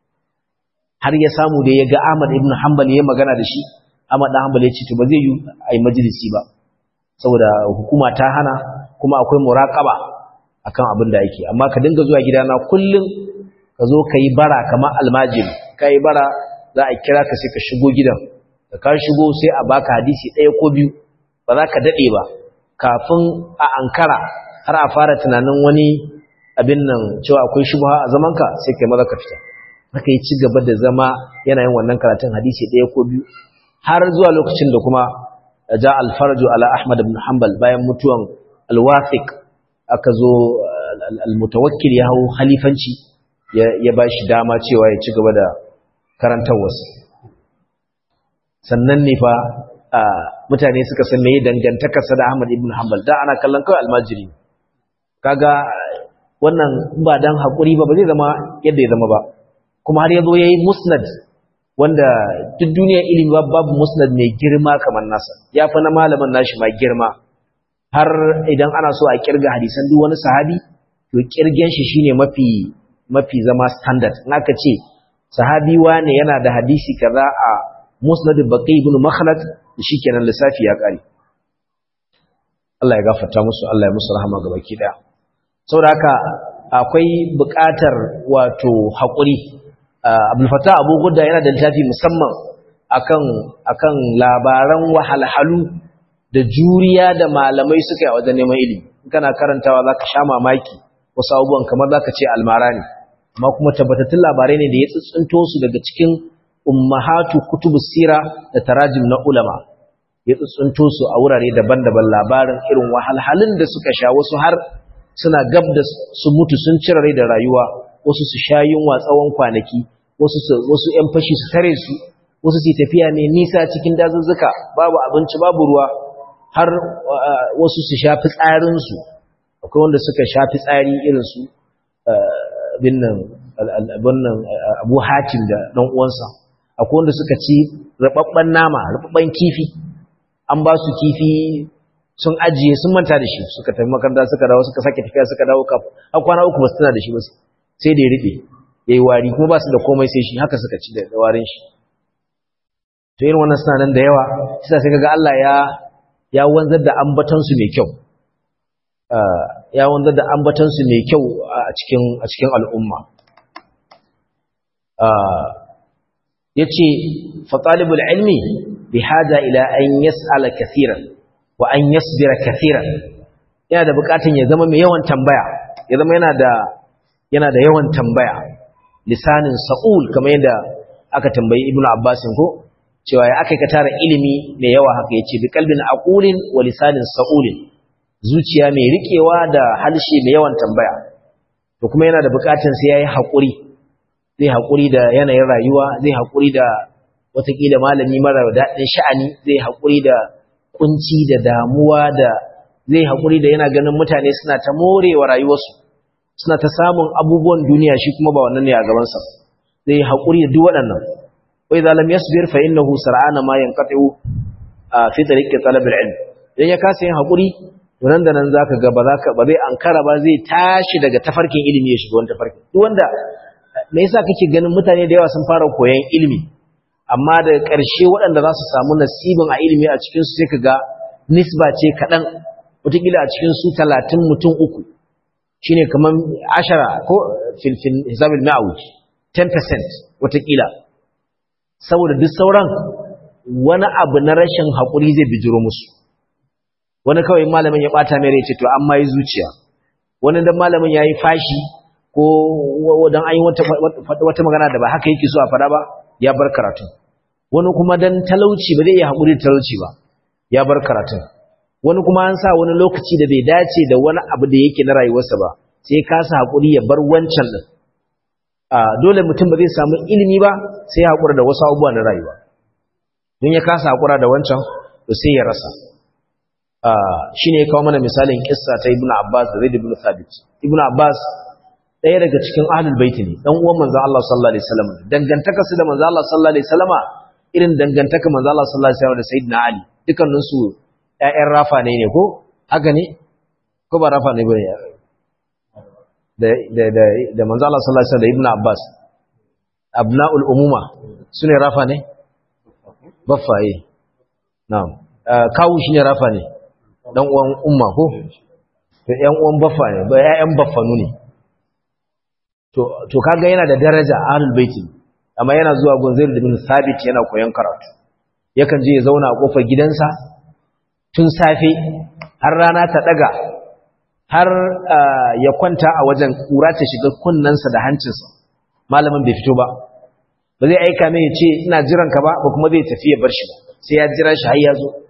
har ya samu da ya ga Ahmad ibn Hanbal ya magana da shi Ahmad ibn Hanbal ya ce to ba zai yi ai majalisi ba saboda hukuma ta hana kuma akwai muraqaba akan abin da yake amma ka dinga zuwa gidana kullum ka zo ka yi bara kamar almajiri ka yi bara za a kira ka sai ka shigo gidan da ka shigo sai a baka hadisi ɗaya ko biyu ba za ka daɗe ba kafin a ankara har a fara tunanin wani abin nan cewa akwai shubha a zamanka sai kai maza ka fita haka yi ci gaba da zama yana yin wannan karatun hadisi ɗaya ko biyu har zuwa lokacin da kuma ja al-farju ala ahmad ibn hanbal bayan mutuwan al-wathiq aka zo al-mutawakkil ya hau khalifanci ya ba shi dama cewa ya ci gaba da karantarwarsa sannan ne fa mutane suka san me dangantakarsa da ahmad ibn hanbal da ana kallon kawai almajiri kaga wannan ba dan haƙuri ba ba zai zama yadda ya zama ba kuma har ya zo ya yi musnad wanda duk duniyar ilimi babu musnad mai girma kamar nasa ya fi na malamin nashi ma girma har idan ana so a kirga hadisan duk wani sahabi to kirgen shi shine mafi mafi zama standard in aka ce sahabi wane yana da hadisi kaza a musnad baqi ibn makhlad shikenan lissafi ya kare Allah ya gafarta musu Allah ya musu rahama ga baki daya saboda haka akwai buƙatar wato haƙuri Abdul Fattah Abu Gudda yana da littafi musamman akan akan labaran wahalhalu da juriya da malamai suka yi a wajen neman ilimi kana karantawa zaka sha mamaki wasu abubuwan kamar zaka ce almara ne amma kuma tabbatattun labarai ne da ya tsintsinto su daga cikin ummahatu kutubus sira da tarajim na ulama ya tsintsinto su a wurare daban-daban labarin irin wahalhalun da suka sha wasu har suna gab da su mutu sun cire rai da rayuwa wasu su sha yunwa tsawon kwanaki wasu wasu ƴan fashi su tare su wasu su tafiya ne nisa cikin dazuzzuka babu abinci babu ruwa har wasu su sha fitsarin su akwai wanda suka sha fitsari irin su binnan binnan Abu Hatim da dan uwansa akwai wanda suka ci rababban nama rababban kifi an ba su kifi sun ajiye sun manta da shi suka tafi makaranta suka dawo suka sake tafiya suka dawo kaf har kwana uku ba su tana da shi ba sai da ya rufe yayi wari kuma ba su da komai sai shi haka suka ci da warin shi to irin wannan suna nan da yawa sai sai kaga Allah ya ya wanzar da ambatan su mai kyau ya wanzar da ambatan su mai kyau a cikin a cikin al'umma yace fa talibul ilmi bihaja ila an yas'ala kathiran wa an yasbira kathiran yana da bukatun ya zama mai yawan tambaya ya zama yana da yana da yawan tambaya lisanin sa'ul kamar yadda aka tambayi ibnu abbas ko cewa ya aka ka tara ilimi mai yawa haka yace bi qalbin aqulin wa lisanin sa'ulin zuciya mai rikewa da halshe mai yawan tambaya to kuma yana da bukatun sai yayi hakuri zai hakuri da yanayin rayuwa zai hakuri da watakila malami mara daɗin sha'ani zai hakuri da kunci da damuwa da zai haƙuri da yana ganin mutane suna ta morewa rayuwarsu suna ta samun abubuwan duniya shi kuma ba wannan ne a gabansa zai haƙuri da duk waɗannan wai zalam yasbir fa innahu sar'ana ma yanqatu fi tariqi talab al-ilm idan ya kasa yin haƙuri to nan da nan zaka ga ba zaka ba zai ankara ba zai tashi daga tafarkin ilimi ya shiga wani tafarkin duk wanda me yasa kake ganin mutane da yawa sun fara koyon ilimi amma da ƙarshe waɗanda za su samu nasibin a ilimi a cikinsu sai ka ga nisba ce kaɗan wataƙila a cikinsu talatin mutum uku shi ne kamar ashara ko filfin hisabin ma'auj 10% wataƙila saboda duk sauran wani abu na rashin haƙuri zai bijiro musu wani kawai malamin ya ɓata mai rai ce to an ma yi zuciya wani dan malamin ya yi fashi ko dan an yi wata magana da ba haka yake so a faɗa ba ya bar karatun wani kuma dan talauci ba zai iya haƙuri da talauci ba ya bar karatun wani kuma an sa wani lokaci da bai dace da wani abu da yake na rayuwarsa ba sai kasa haƙuri ya bar wancan din dole mutum ba zai samu ilimi ba sai ya haƙura da wasu abubuwa na rayuwa don ya kasa haƙura da wancan to sai ya rasa shine ya kawo mana misalin kissa ta ibnu abbas da zaid ibn thabit ibnu abbas ɗaya daga cikin ahlul baiti ne dan uwan manzon Allah sallallahu alaihi wasallam dangantaka su da manzon Allah sallallahu alaihi wasallama irin dangantaka manzon Allah sallallahu alaihi wasallam da sayyidina Ali dukkanin su ƴaƴan rafa ne ne ko haka ne ko ba rafa ne bane da da da da manzon Allah sallallahu alaihi wasallam da ibnu Abbas abnaul umuma sune rafa ne baffa eh na'am kawu shine rafa ne dan uwan umma ko to ƴan uwan baffa ne ba ƴaƴan baffanu ne to kaga yana da daraja ahlul baiti amma yana zuwa gunzair bin sabit yana koyon karatu yakan je ya zauna a kofar gidansa tun safe har rana ta daga har ya kwanta a wajen kura ta shiga kunnensa da hancinsa malamin bai fito ba ba zai aika mai ya ce ina jiran ka ba ba kuma zai tafi ya bar shi sai ya jira shi har ya zo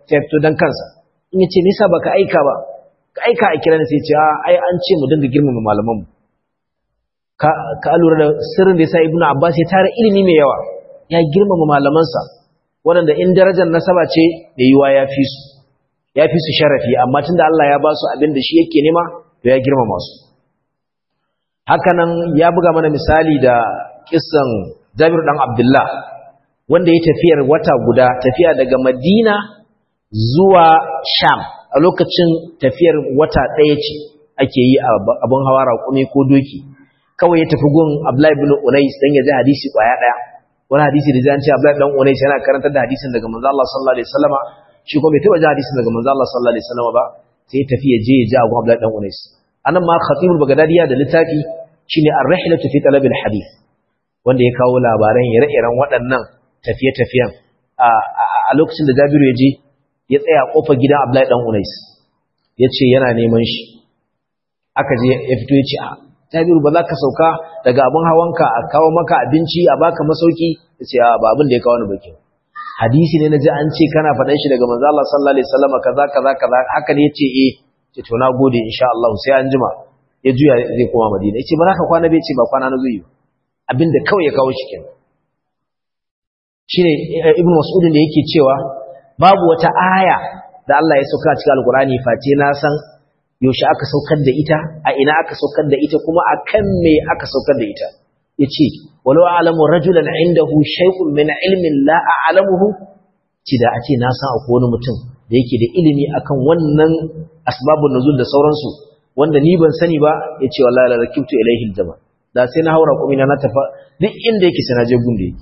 sai fito dan kansa in yace me yasa baka aika ba ka aika a kira ni sai ce ai an ce mu dinga girmama malaman mu ka ka lura da sirrin da yasa ibnu abbas ya tara ilimi mai yawa ya girmama malamansa waɗanda in darajar nasaba ce da yiwa ya fi su ya fi su sharafi amma tunda Allah ya ba su abin da shi yake nema to ya girmama su hakanan ya buga mana misali da kissan Jabir dan Abdullah wanda ya tafiyar wata guda tafiya daga Madina zuwa Sham a lokacin tafiyar wata ɗaya ce ake yi abin hawa raƙumi ko doki kawai ya tafi gun Abdullahi ibn Unais dan ya ji hadisi kwaya ɗaya wani hadisi da zan ce Abdullahi dan Unais yana karantar da hadisin daga manzo Allah sallallahu alaihi wasallama shi kuma bai taba ji hadisin daga manzo Allah sallallahu alaihi wasallama ba sai ya tafi ya je ya ji Abu Abdullahi dan Unais anan ma Khatibul Baghdadiya da littafi shine Ar-Rihlatu fi Talab al-Hadith wanda ya kawo labaran ire-iren waɗannan tafiye-tafiyen a lokacin da Jabiru ya je ya tsaya kofar gidan Abdullahi dan Unais ya ce yana neman shi aka je ya fito ya ce a Jabiru ba za ka sauka daga abin hawanka a kawo maka abinci a baka masauki ya ce a ba abin da ya kawo ni bakin hadisi ne na ji an ce kana faɗan shi daga manzo Allah sallallahu alaihi wasallam kaza kaza kaza haka ne yace eh ce to na gode insha Allah sai an jima ya juya zai koma Madina yace ba za ka kwana bai ce ba kwana na zuyi abinda kawai ya kawo shi kenan shine ibnu mas'ud da yake cewa babu wata aya da Allah ya sauka cikin alqur'ani face na san yaushe aka saukar da ita a ina aka saukar da ita kuma akan me aka saukar da ita yace walau a'lamu rajulan indahu shay'un min ilmin la a'lamuhu ci da ace na san akwai wani mutum da yake da ilimi akan wannan asbabun nuzul da sauransu wanda ni ban sani ba yace wallahi la rakibtu ilayhi aljama da sai na haura kuma na tafa duk inda yake sai na je gunde yake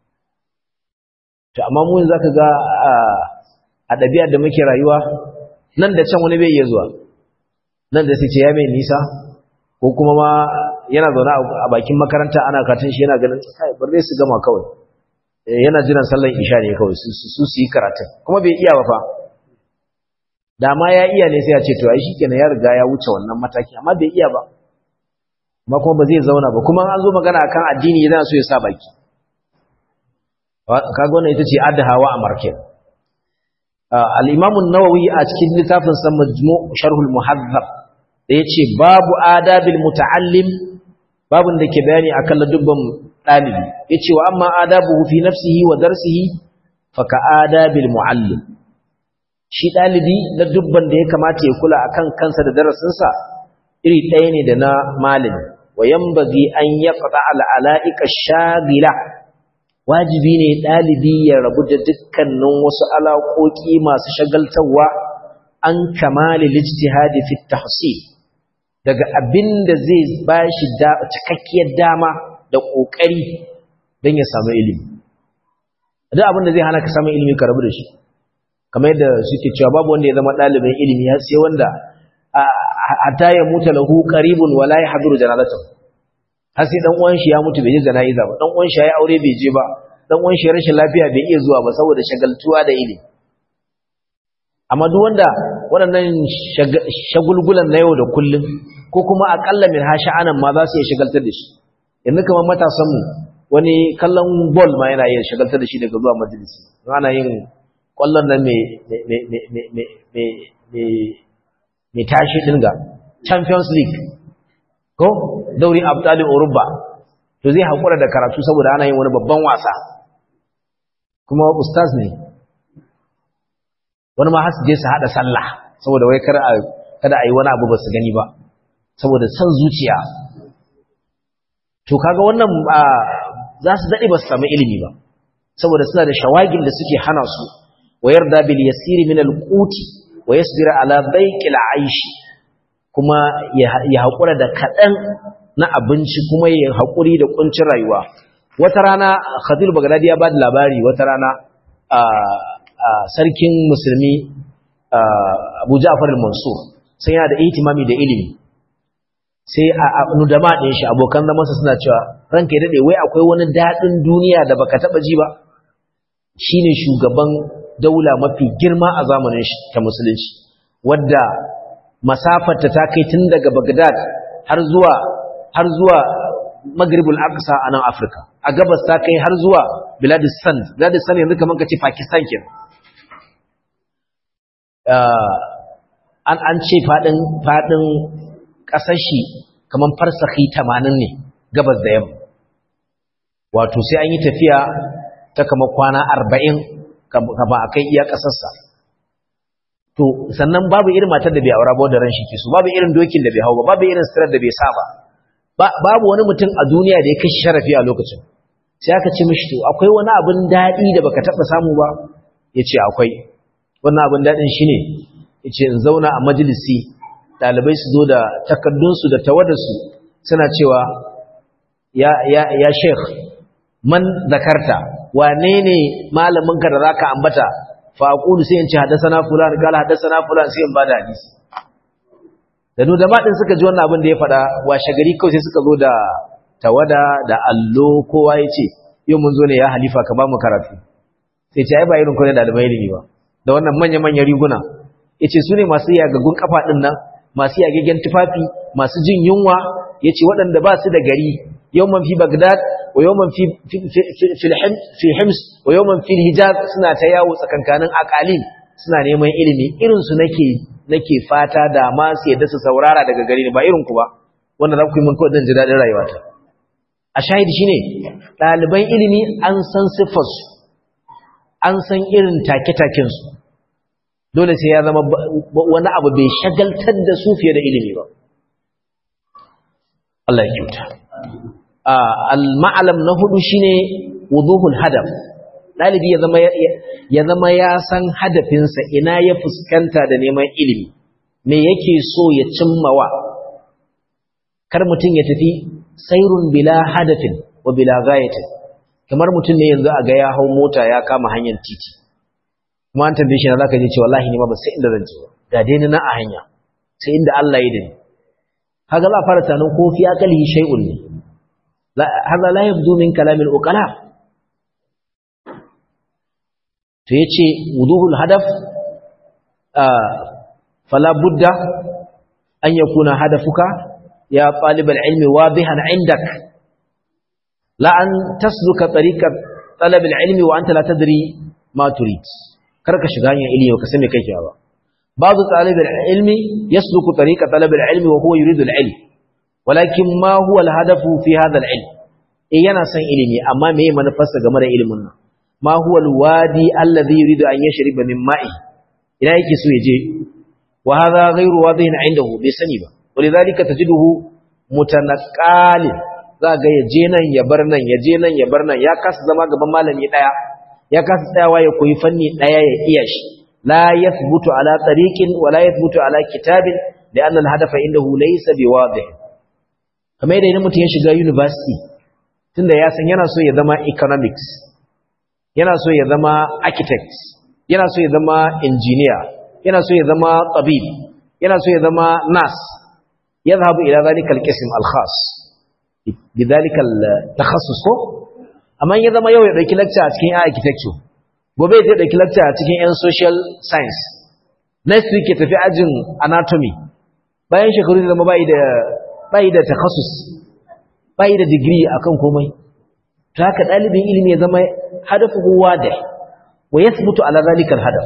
to amma mu zaka ga a ɗabi'ar da muke rayuwa nan da can wani bai iya zuwa nan da sai ce ya mai nisa ko kuma ma yana zaune a bakin makaranta ana katin shi yana ganin kai bar dai su gama kawai yana jiran sallar isha ne kawai su su yi karatun kuma bai iya ba fa da ma ya iya ne sai ya ce to ai shikenan ya riga ya wuce wannan mataki amma bai iya ba amma kuma ba zai zauna ba kuma an zo magana akan addini yana so ya sa baki kaga wannan ita ce adhawa a markin al-imam an-nawawi a cikin littafin sa majmu' sharh al-muhazzab da yace babu adabil muta'allim babun da ke bayani akan ladubban dalibi yace wa amma adabuhu fi nafsihi wa darsihi fa ka adabil muallim shi dalibi ladubban da ya kamata ya kula akan kansa da darasinsa iri ɗaya ne da na malami wa yanbaghi an yaqta al-ala'ika shagila wajibi ne ɗalibi ya rabu da dukkanin wasu alaƙoƙi masu shagaltarwa an kamali lijtihadi fi tahsil daga abin da zai ba shi cikakkiyar dama da ƙoƙari don ya samu ilimi duk abin da zai hana ka samun ilimi ka rabu da shi kamar yadda suke cewa babu wanda ya zama ɗalibin ilimi har sai wanda hatta ya mutu lahu qaribun wala yahduru janazatahu har sai dan uwan shi ya mutu bai je jana'iza ba dan uwan shi ya aure bai je ba dan uwan shi rashin lafiya bai iya zuwa ba saboda shagaltuwa da ilimi amma duk wanda waɗannan shagulgulan na yau da kullum ko kuma akalla min hasha'anan ma za su iya shagaltar da shi yanzu kamar matasan mu wani kallon ball ma yana iya shagaltar da shi daga zuwa majalisi ana yin kwallon nan mai tashi dinga champions league ko dauri abdalin urubba to zai haƙura da karatu saboda ana yin wani babban wasa kuma ustaz ne wani ma hasu je su haɗa sallah saboda wai kada a yi wani abu ba su gani ba saboda son zuciya to kaga wannan za su daɗe ba su samu ilimi ba saboda suna da shawagin da suke hana su wa yarda bil yasiri min al quti wa yasbira ala baiqil aishi kuma ya haƙura da kaɗan na abinci kuma ya haƙuri da ƙuncin rayuwa wata rana khadir bagdadi ya ba da labari wata rana sarkin musulmi abu ja'far al-mansur sai yana da ihtimami da ilimi sai a nudama ɗin shi abokan zamansa suna cewa ranka ya daɗe wai akwai wani daɗin duniya da baka taɓa ji ba shine shugaban daula mafi girma a zamanin ta musulunci wadda masafarta ta kai tun daga Baghdad har zuwa har zuwa Maghribul Aqsa a nan Afirka a gabas ta kai har zuwa Biladis Sand Biladis Sand yanzu kaman kace Pakistan kenan an an ce fadin fadin kasar shi kaman farsahi 80 ne gabas da yamma wato sai an yi tafiya ta kama kwana 40 kama akai iya kasarsa to sannan babu irin matar da bai aura ba da ran shi ke so babu irin dokin da bai hau ba babu irin sirar da bai sa ba babu wani mutum a duniya da ya kashi sharafi a lokacin sai aka ce mishi to akwai wani abin daɗi da baka taɓa samu ba ya ce akwai wannan abin daɗin shi ne ya ce in zauna a majalisi ɗalibai su zo da takardunsu da tawadarsu suna cewa ya, ya, ya sheikh man zakarta wane ne malaminka da za ka ambata faƙulu sai in ce haddasana fulan kala haddasana fulan sai in ba da hadisi da nu da maɗin suka ji wannan abin da ya faɗa washe gari kawai sai suka zo da tawada da allo kowa ya ce yau mun zo ne ya halifa ka ba mu karatu sai ce ai ba irin kwanan ɗalibai ilimi ba da wannan manya-manyan riguna ya ce su ne masu yagaggun kafa ɗin nan masu yagaggen tufafi masu jin yunwa ya ce waɗanda ba su da gari yau man fi bagdad wa yau man fi hims wa yau man fi hijaz suna ta yawo tsakankanin akalin suna neman ilimi irinsu nake nake fata da ma su yadda su saurara daga gari ne ba irin ku ba wanda za ku yi mun kawai zan ji daɗin rayuwata a shahidi shine ɗaliban ilimi an san siffarsu an san irin take-takensu dole sai ya zama wani abu bai shagaltar da su fiye da ilimi ba Allah ya kyauta al-ma'alam na hudu shine wuduhul hadaf dalibi ya zama ya zama ya san hadafinsa ina ya fuskanta da neman ilimi me yake so ya cimmawa kar mutum ya tafi sairun bila hadafin wa bila ghayatin kamar mutum ne yanzu a ga ya hau mota ya kama hanyar titi kuma an tambaye shi na zaka je ce wallahi ni ma ba sai inda zan je ga dai na a hanya sai inda Allah ya dani kaga za fara tanan ko fi akalihi shay'un ne hada la yabdu min kalamil uqala to yace wuduhul hadaf fala budda an yakuna hadafuka ya talibal ilmi wadihan indak la an tasluka tariqat talab ilmi wa anta la tadri ma turid karka shiga hanyar ilimi ka san me kake ba babu talib ilmi yasluku tariqa talab ilmi wa huwa yuridu al-ilm walakin ma huwa al-hadafu fi hadha al-ilm eh yana son ilimi amma meye manufarsa game da ilimin nan ma huwa al-wadi alladhi yuridu an yashriba min ma'i ina yake so yaje wa hadha ghayru wadihin indahu bai sani ba walidhalika tajiduhu mutanaqqalin za ga yaje nan ya bar nan yaje nan ya bar nan ya kasa zama gaban malami daya ya kasa tsayawa ya koyi fanni daya ya iya shi la yathbutu ala tariqin wa la yathbutu ala kitabin لأن الهدف عنده ليس بواضح kamar yadda idan mutum ya shiga university tunda ya san yana so ya zama economics yana so ya zama architect yana so ya zama engineer yana so ya zama tabib yana so ya zama nurse yadhhabu ila dhalika alqism alkhas bidhalika altakhassus ko amma ya zama yau ya dauki lecture a cikin architecture gobe ya dauki lecture a cikin yan social science next week ya tafi ajin anatomy bayan shekaru zama bai da bai da takhasus bai da degree akan komai to haka dalibin ilimi ya zama hadafuhu wadih wa yathbutu ala zalika alhadaf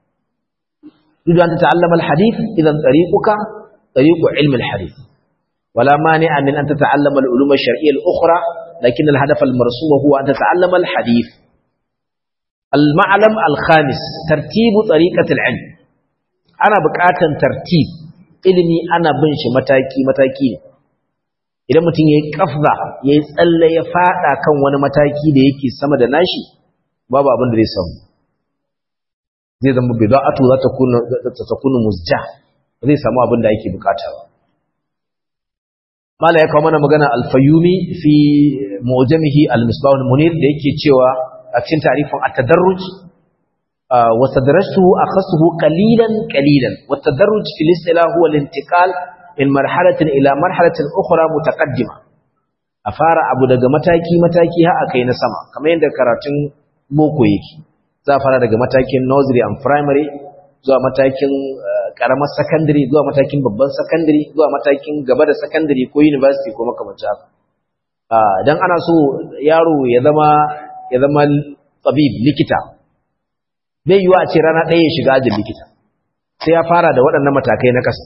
duk an tata'allama alhadith idan tariquka tariqu ilm alhadith wala mani'a min an tata'allama alulum alshar'iyya alukhra lakin alhadaf almarsum huwa an tata'allama alhadith المعلم الخامس ترتيب طريقة العلم أنا بقاتا ترتيب ilimi ana bin shi mataki-mataki ne idan mutum ya yi kafza ya yi tsalle ya fada kan wani mataki da yake sama da nashi babu abin da zai samu zai zama bida'atu za ta kunu musja zai samu abin da yake bukata ba mala ya kawo mana magana alfayumi fi mu'jamihi al-misbah al-munir da yake cewa a cikin tarifin at-tadarruj وتدرجته أخصه قليلا قليلا والتدرج في الاصطلاح هو الانتقال من مرحلة إلى مرحلة أخرى متقدمة أفار أبو دقى متاكي متاكي ها أكين سما كما يندى كراتين بوكو يكي زافر دقى متاكي نوزري أم primary zuwa matakin karamar secondary zuwa matakin babban secondary zuwa matakin gaba da secondary ko university ko makamancin haka dan ana so yaro ya zama ya zama tabib likita bai yiwa a ce rana ɗaya ya shiga ajin likita sai ya fara da waɗannan matakai na ƙasa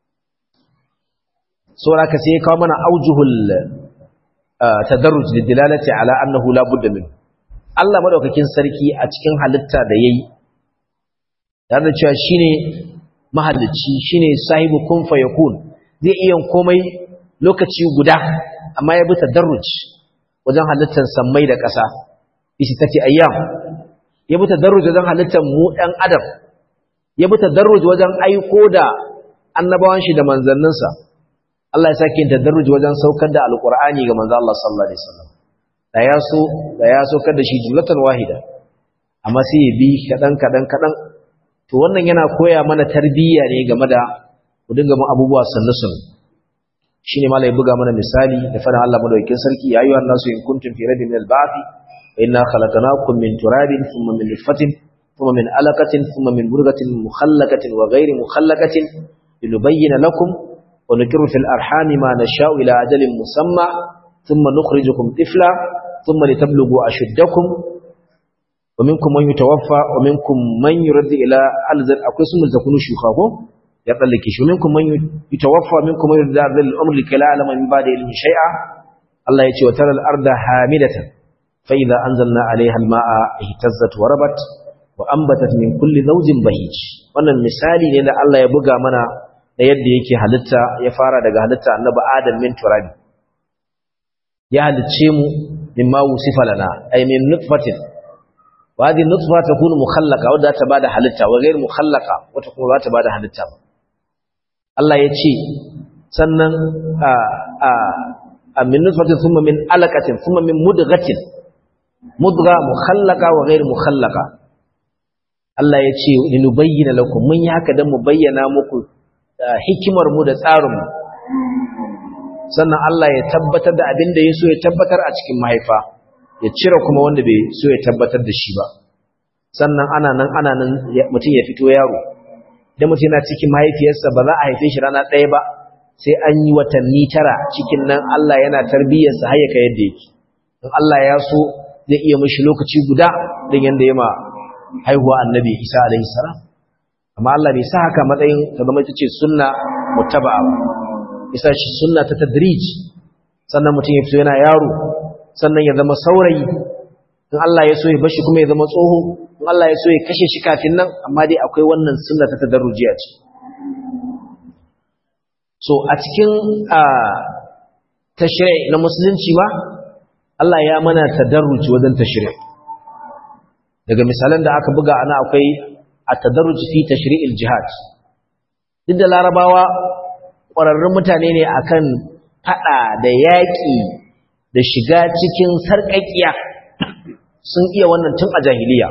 saboda ka sai ya kawo mana aujuhul tadarruj lidilalati ala annahu la budda min Allah madaukakin sarki a cikin halitta da yayi tare da cewa shine mahalicci shine sahibu kun fayakun zai iya komai lokaci guda amma ya bi tadarruj wajen halittar sammai da ƙasa isi tace ayyam ya bi tadarruj wajen halittar mu ɗan adam ya bi tadarruj wajen aiko da annabawan shi da manzanninsa Allah ya sake yin tadarruj wajen saukar da alqur'ani ga manzo Allah sallallahu alaihi wasallam da ya so da ya saukar da shi jumlatan wahida amma sai ya bi kadan kadan kadan to wannan yana koya mana tarbiyya ne game da ku dinga mun abubuwa sannu sannu shine malai buga mana misali da fara Allah madaukakin sarki ya ayyuhan nasu in kuntum fi rabbin min al-ba'th fa inna khalaqnakum min turabin thumma min nutfatin thumma min alaqatin thumma min murghatin mukhallaqatin wa ghayri mukhallaqatin linubayyana lakum wa nukiru fil arhami ma nasha'u ila ajalin musamma thumma nukhrijukum tifla thumma litablughu ashuddakum ومنكم من يتوفى ومنكم من يرد الى الزر akwai sun zakunu shuka ko ya tsallake shi minkum man yutawaffa minkum man yurda bil umr likala alama min ba'da ilmi shay'a Allah ya ce wa taral arda hamidatan fa idza anzalna alaiha alma'a ihtazzat wa rabat wa anbatat min kulli zawjin bahij wannan misali ne da Allah ya buga mana da yadda yake halitta ya fara daga halitta annabi Adam min turabi ya halicce mu mimma wusifa lana ay min nutfatin وهذه النطفة تكون مخلقة وده تبادى حلتها وغير مخلقة وتكون لا تبادى حلتها الله يتشي سنن من نطفة ثم من علقة ثم من مدغة مدغة مخلقة وغير مخلقة Allah ya ce linubayyana lakum mun yi haka don mu bayyana muku hikimar mu da tsarin mu sannan Allah ya tabbatar da abin da ya so ya tabbatar a cikin mahaifa ya cire kuma wanda bai so ya tabbatar da shi ba sannan ana nan ana nan mutum ya fito yaro idan mutum yana cikin mahaifiyarsa ba za a haife shi rana ɗaya ba sai an yi watanni tara cikin nan Allah yana tarbiyyarsa har ya kai yadda yake in Allah ya so zai iya mishi lokaci guda din yanda ya ma haihuwa annabi Isa alaihi salam amma Allah bai sa haka matsayin ta zama ita ce sunna muttaba'a ba isa shi sunna ta tadrij sannan mutum ya fito yana yaro sannan ya zama saurayi in Allah ya so ya bashi kuma ya zama tsoho in Allah ya so ya kashe shi kafin nan amma dai akwai wannan sunna ta tadarrujiya ce so a cikin tashri' na musulunci ma Allah ya mana tadarruji wajen tashri' daga misalan da aka buga ana akwai at-tadarruj fi tashri'il jihad duk da larabawa ƙwararrun mutane ne akan fada da yaƙi da shiga cikin sarƙaƙiya sun iya wannan tun a jahiliya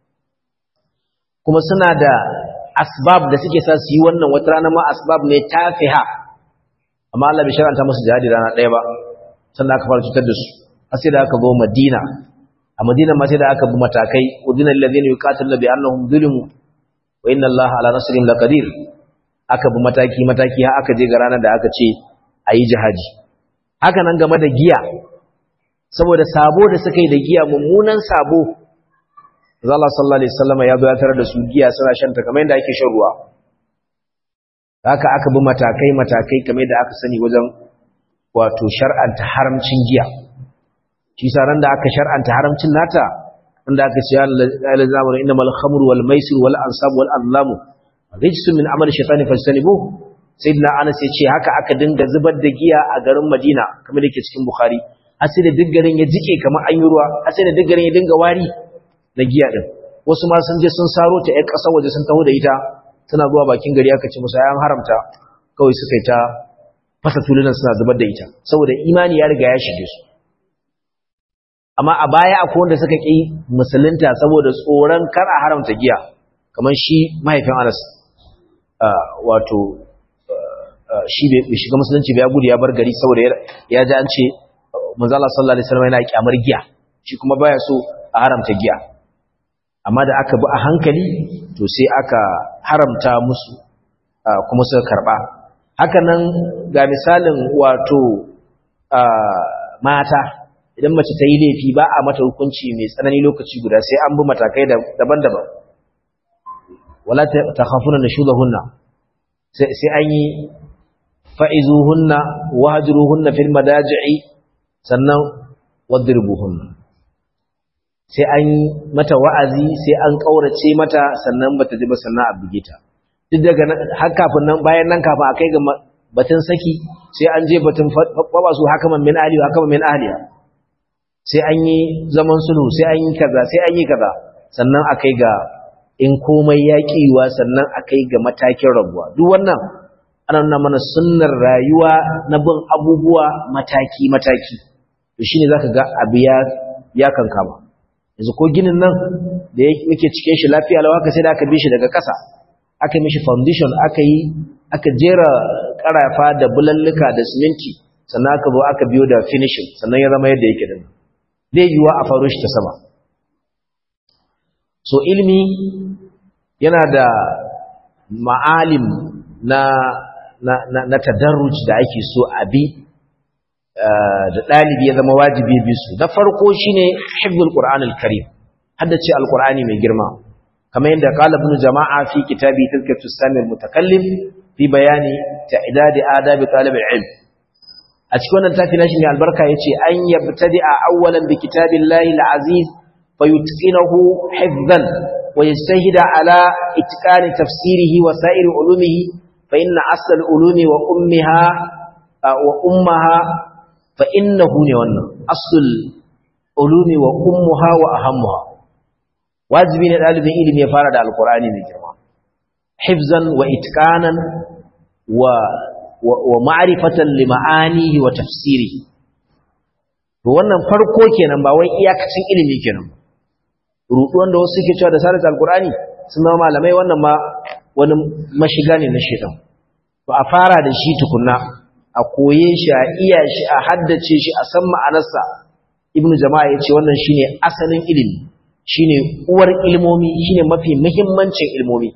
kuma suna da asbab da suke sa su yi wannan wata rana ma asbab ne tafiha amma Allah bai sharanta musu jihadi rana ɗaya ba sannan aka fara cutar da su har sai da aka zo Madina a Madina ma sai da aka bi matakai udina lil ladina yuqatiluna bi annahum zulimu wa inna Allaha ala nasrihim laqadir aka bi mataki mataki har aka je ga ranar da aka ce ayi jihadi haka nan game da giya saboda sabo da suka yi da giya mummunan sabo Allah sallallahu alaihi wasallam ya zo ya tarar da su giya suna shan ta kamar yadda ake shan ruwa haka aka bi matakai matakai kamar yadda aka sani wajen wato shar'anta haramcin giya shi sa ran da aka shar'anta haramcin nata wanda aka ce ya lazamu innamal khamru wal maisir wal ansab wal azlamu rijsun min amali shaytani fajtanibu sayyidina Anas ya ce haka aka dinga zubar da giya a garin Madina kamar yake cikin Bukhari har sai da duk garin ya jike kamar an yi ruwa har sai da duk garin ya dinga wari na giya din wasu ma sun je sun saro ta ƴar ƙasar waje sun taho da ita suna zuwa bakin gari aka ce musu ayan haramta kawai suka yi ta fasa tulunan suna zubar da ita saboda imani ya riga ya shige su amma a baya akwai wanda suka ƙi musulunta saboda tsoron kar a haramta giya kamar shi mahaifin Anas wato shi bai shiga musulunci bai ya gudu ya bar gari saboda ya ji an ce manzo Allah sallallahu alaihi wasallam yana kyamar giya shi kuma baya so a haramta giya amma da aka bi a hankali to sai aka haramta musu kuma suka karba haka nan ga misalin wato mata idan mace ta yi laifi ba a mata hukunci mai tsanani lokaci guda sai an bi matakai daban-daban wala takhafuna nushudahunna sai sai an yi fa'izuhunna wahjuruhunna fil madaji'i sannan wadribuhunna sai an mata wa'azi sai an kaurace mata sannan bata ji ba sannan a buge ta duk daga har kafin nan bayan nan kafin akai ga batun saki sai an je batun baba su hakaman min ahli hakaman min ahliya sai an yi zaman sulhu sai an yi kaza sai an yi kaza sannan akai ga in komai ya kiwa sannan akai ga matakin rabuwa duk wannan ana nuna mana sunnar rayuwa na bin abubuwa mataki mataki to shine zaka ga abu ya ya kankama yanzu ko ginin nan da yake cike shi lafiya lawa ka sai da aka bi shi daga ƙasa aka yi mishi foundation aka yi aka jera ƙarafa da bulalluka da siminti sannan aka zo aka biyo da finishing sannan ya zama yadda yake da zai yiwuwa a faru shi ta sama so ilimi yana da ma'alim na na na, na tadarruj da ake so a bi da ɗalibi ya zama wajibi bi su na farko shine hifzul qur'anul karim haddace alqur'ani mai girma kamar yadda qala ibn jama'a fi kitabi tazkiyatu samil mutakallim fi bayani ta'idadi adabi talib al-ilm a cikin wannan tafi nashi mai albarka yace an yabtadi'a awwalan bi kitabillahi al-aziz fayutqinahu hifdhan wa yajtahida ala itqani tafsirihi wa sa'iri ulumihi fa inna asl al-ulumi wa ummiha wa ummaha fa innahu ne wannan asl ulumi wa ummuha wa ahammuha wajibi ne dalibin ilimi ya fara da alqur'ani mai girma hifzan wa itqanan wa wa ma'rifatan li ma'anihi wa tafsirihi to wannan farko kenan ba wai iyakacin ilimi kenan rudu wanda wasu suke cewa da sarat alqur'ani sun zama malamai wannan ma wani mashiga ne na shedan to a fara da shi tukunna a koye shi a iya shi a haddace shi a san ma'anarsa ibnu jama'a yace wannan shine asalin ilimi shine uwar ilmomi shine mafi muhimmancin ilmomi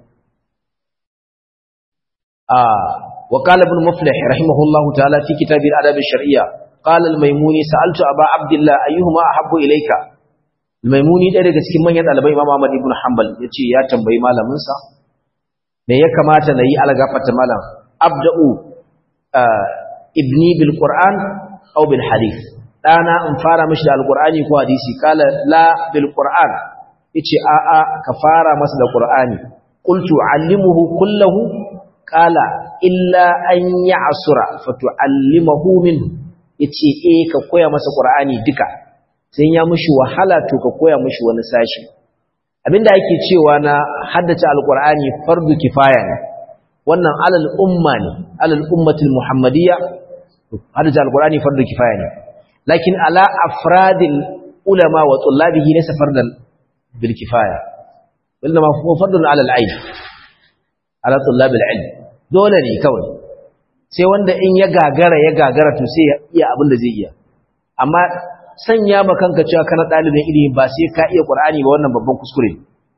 وقال ابن مفلح رحمه الله تعالى في كتاب الأدب الشرعية قال الميموني سألت أبا عبد الله أيهما أحب إليك الميموني ده daga cikin manyan dalibai Imam Ahmad ibn Hanbal yace ya tambayi malamin sa me ya kamata nayi algafata malam abda'u ibni bil Qur'an aw bil hadith dana in fara mishi da alqur'ani ko hadisi kala la bil Qur'an yace a a ka fara masa da Qur'ani qultu allimuhu kullahu kala illa an yi asura fatu'allimahu min yace eh ka koya masa qur'ani duka sai ya mushi wahala to ka koya mushi wani sashi abinda ake cewa na haddace alqur'ani fardu kifaya ne wannan alal umma ne alal ummatil muhammadiyya haddace alqur'ani fardu kifaya ne lakin ala afradil ulama wa tullabihi laysa fardan bil kifaya wanda ma huwa fardun ala al-ayn ala tullabil ilm dole ne kawai sai wanda in ya gagara ya gagara to sai ya iya abin da zai iya amma sanya ma kanka cewa kana dalibin ilimi ba sai ka iya qur'ani ba wannan babban kuskure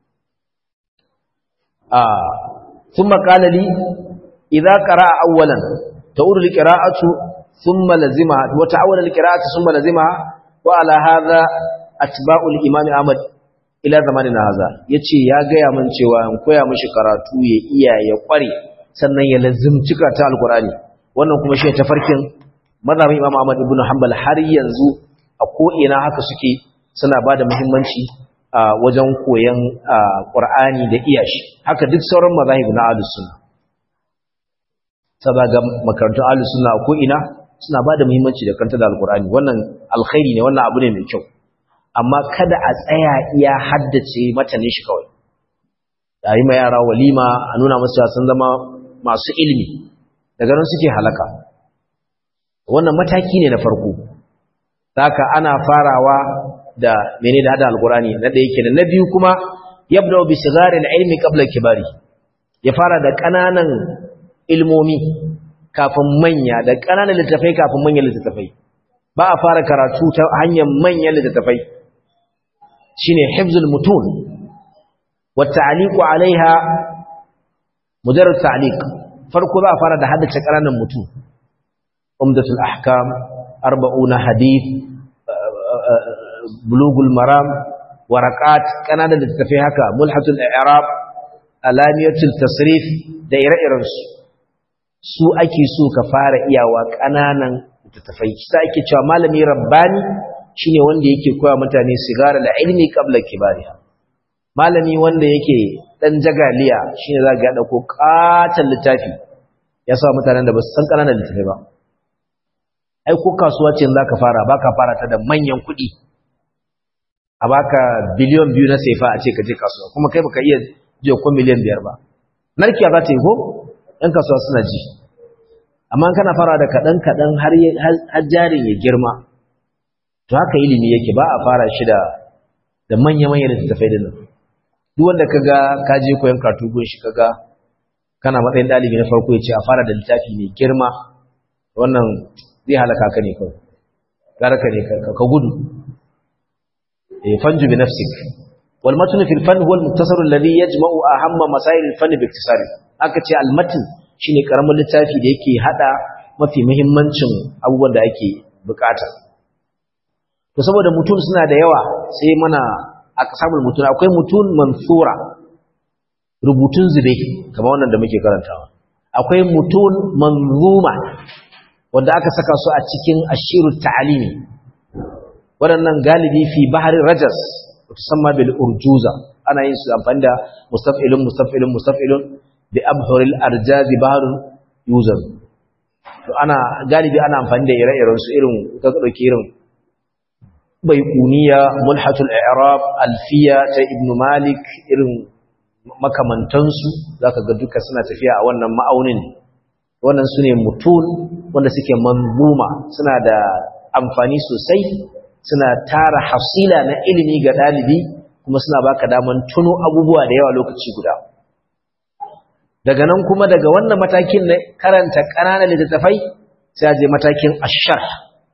ah thumma qala li idza qara'a awwalan ta'udu liqira'atu thumma lazima wa ta'awwala liqira'atu thumma lazima wa ala hadha atba'u al-imam Ahmad ila zamanina hadha yace ya ga ya mun cewa in koya mishi karatu ya iya ya kware sannan ya lazimci ta alkurani wannan kuma shi tafarkin mazhabin Imam Ahmad ibn Hanbal har yanzu a ko ina haka suke suna bada muhimmanci a wajen koyon Qur'ani da iyashi haka duk sauran mazahib na Ahlus Sunna saboda makarantun Ahlus Sunna a ko ina suna bada muhimmanci da kanta da alkurani wannan alkhairi ne wannan abu ne mai kyau amma kada a tsaya iya haddace matanin shi kawai a yi ma yara walima a nuna masu sun zama masu ilimi daga nan suke halaka wannan mataki ne na farko haka ana farawa da mene da hada alkurani na da yake na biyu kuma yabda bi sigarin ilmi qabla kibari ya fara da kananan ilmomi kafin manya da kananan littafai kafin manyan littafai ba a fara karatu ta hanyar manyan littafai shine hifzul mutun wa ta'liqu alaiha mujarrad ta'liq farko za a fara da haddace ƙananan mutum umdatul ahkam arba'una hadith bulugul maram waraqat kananan da tafi haka mulhatul i'rab alamiyatul tasrif da ire-irensu su ake so ka fara iyawa ƙananan littattafai sai ake cewa malami rabbani shine wanda yake koya mutane sigara da ilmi qabla kibariha malami wanda yake dan jagaliya shine za ga dauko katan littafi ya sa mutanen da ba su san ƙananan littattafai ba ai ko kasuwa ce zaka fara baka fara ta da manyan kuɗi a baka biliyon biyu na saifa a ce ka je kasuwa kuma kai baka iya jiya ko miliyan biyar ba narkiya za ta yi ko ɗan kasuwa suna ji amma kana fara da kaɗan-kaɗan har jarin ya girma to haka ilimi yake ba a fara shi da da manya-manya da tafai da nan duk wanda ka ga ka je koyon karatu gun shi kaga kana matsayin ɗalibi na farko ya ce a fara da littafi mai girma wannan zai halaka ka ne kawai gara ka ne ka gudu fanju bi nafsik wal matn fil fan huwa al muktasar alladhi yajma'u ahamma masail al fan bi iktisar aka ce al matn shine karamin littafi da yake hada mafi muhimmancin abubuwan da ake bukata to saboda mutun suna da yawa sai mana aka samu mutun akwai mutun mansura rubutun zube kamar wannan da muke karantawa akwai mutun manzuma wanda aka saka su a cikin ashirut ta'alimi waɗannan galibi fi bahar rajas tusamma bil urjuza ana yin su amfani da mustaf'ilun mustaf'ilun mustaf'ilun bi abhuril arjazi baharun yuzan to ana galibi ana amfani da ire-iren su irin ka dauki irin baiquniya mulhatul i'rab alfiya ta ibn malik irin makamantansu zaka ga duka suna tafiya a wannan ma'aunin wannan sune mutun wanda suke manzuma suna da amfani sosai suna tara hasila na ilimi ga dalibi kuma suna baka daman tuno abubuwa da yawa lokaci guda daga nan kuma daga wannan matakin na karanta ƙananan littattafai sai a je matakin ashar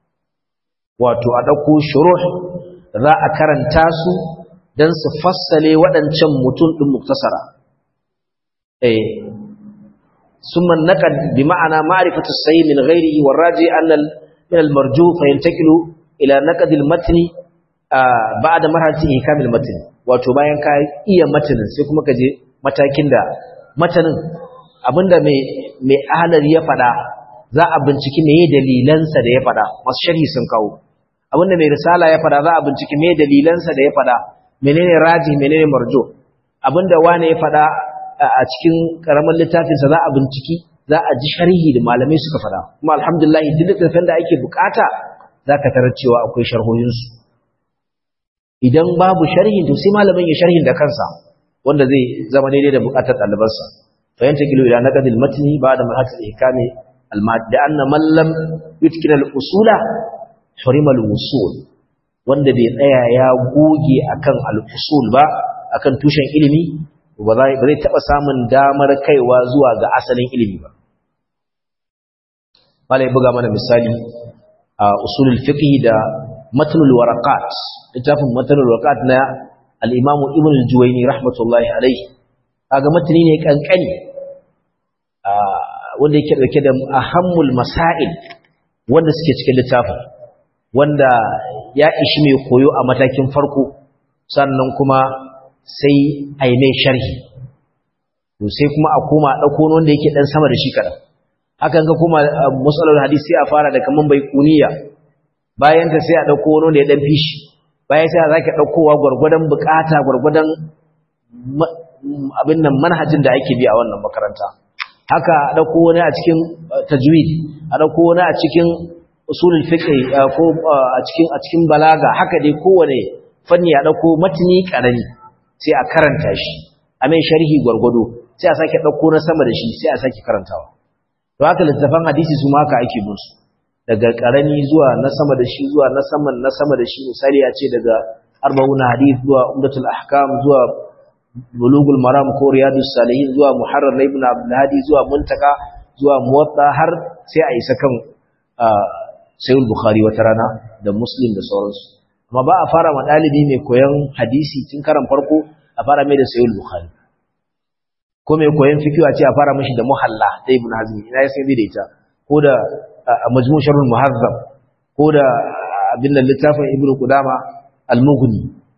wato a ɗauko shuruh za a karanta su don su fassale waɗancan mutum ɗin muktasara eh summa naqad bi ma'ana ma'rifatu sayyi min ghairihi waraji anna min al-marju fa yantaqilu ila naqd al-matn ba'da marhalati ihkam al-matn wato bayan ka iya matanin sai kuma ka je matakin da matanin abinda mai mai ahlar ya fada za a binciki meye dalilansa da ya fada masu sharhi sun kawo abinda mai risala ya fada za a binciki meye dalilansa da ya fada menene raji menene marjo abinda wane ya fada a cikin karamin littafinsa za a binciki za a ji sharhi da malamai suka fada kuma alhamdulillah duk littafin da ake bukata zaka tarar cewa akwai sharhohinsu idan babu sharhin to sai malamin ya sharhin da kansa wanda zai zama daidai da bukatar ɗalibansa fa yanta kilo ila naqdil matni ba'da mahatil ihkami al da anna man lam yutkina al usula hurima al usul wanda bai tsaya ya goge akan al usul ba akan tushen ilimi ba zai ba zai taba samun damar kaiwa zuwa ga asalin ilimi ba malai buga mana misali a usulul fiqh da matnul waraqat littafin matnul waraqat na al-imamu ibn al-juwayni rahmatullahi alayhi kaga matni ne kankani wanda yake dauke da ahammul masail wanda suke cikin littafin wanda ya ishi mai koyo a matakin farko sannan kuma sai ai mai sharhi to sai kuma a koma dauko wanda yake dan sama da shi kadan hakan ga kuma musallar hadisi a fara da kaman bai kuniya bayan ta sai a dauko wani da ya dan fishi bayan sai a zaki daukowa gurgurdan bukata gurgurdan abin nan manhajin da ake bi a wannan makaranta haka a dauko wani a cikin tajwid a dauko wani a cikin usulul fiqh ko a cikin a cikin balaga haka dai kowane fanni a dauko matni karami sai a karanta shi a mai sharhi gurgudo sai a sake dauko na sama da shi sai a sake karantawa to haka littafan hadisi su ma haka ake bin su daga karami zuwa na sama da shi zuwa na saman na sama da shi misali ya ce daga arba'una hadith zuwa umdatul ahkam zuwa bulugul maram ko riyadus salihin zuwa muharrar ibn abdul hadi zuwa muntaka zuwa muwatta har sai a isa kan sayyid bukhari wata rana da muslim da sauransu amma ba a fara ma dalibi mai koyon hadisi tun karan farko a fara mai da sayyid bukhari ko mai koyon fikihu a ce a fara mashi da muhalla ta ibn hazmi ina ya sai da ita ko da majmu' sharhul muhazzab ko da abin da littafin ibn qudama al-mughni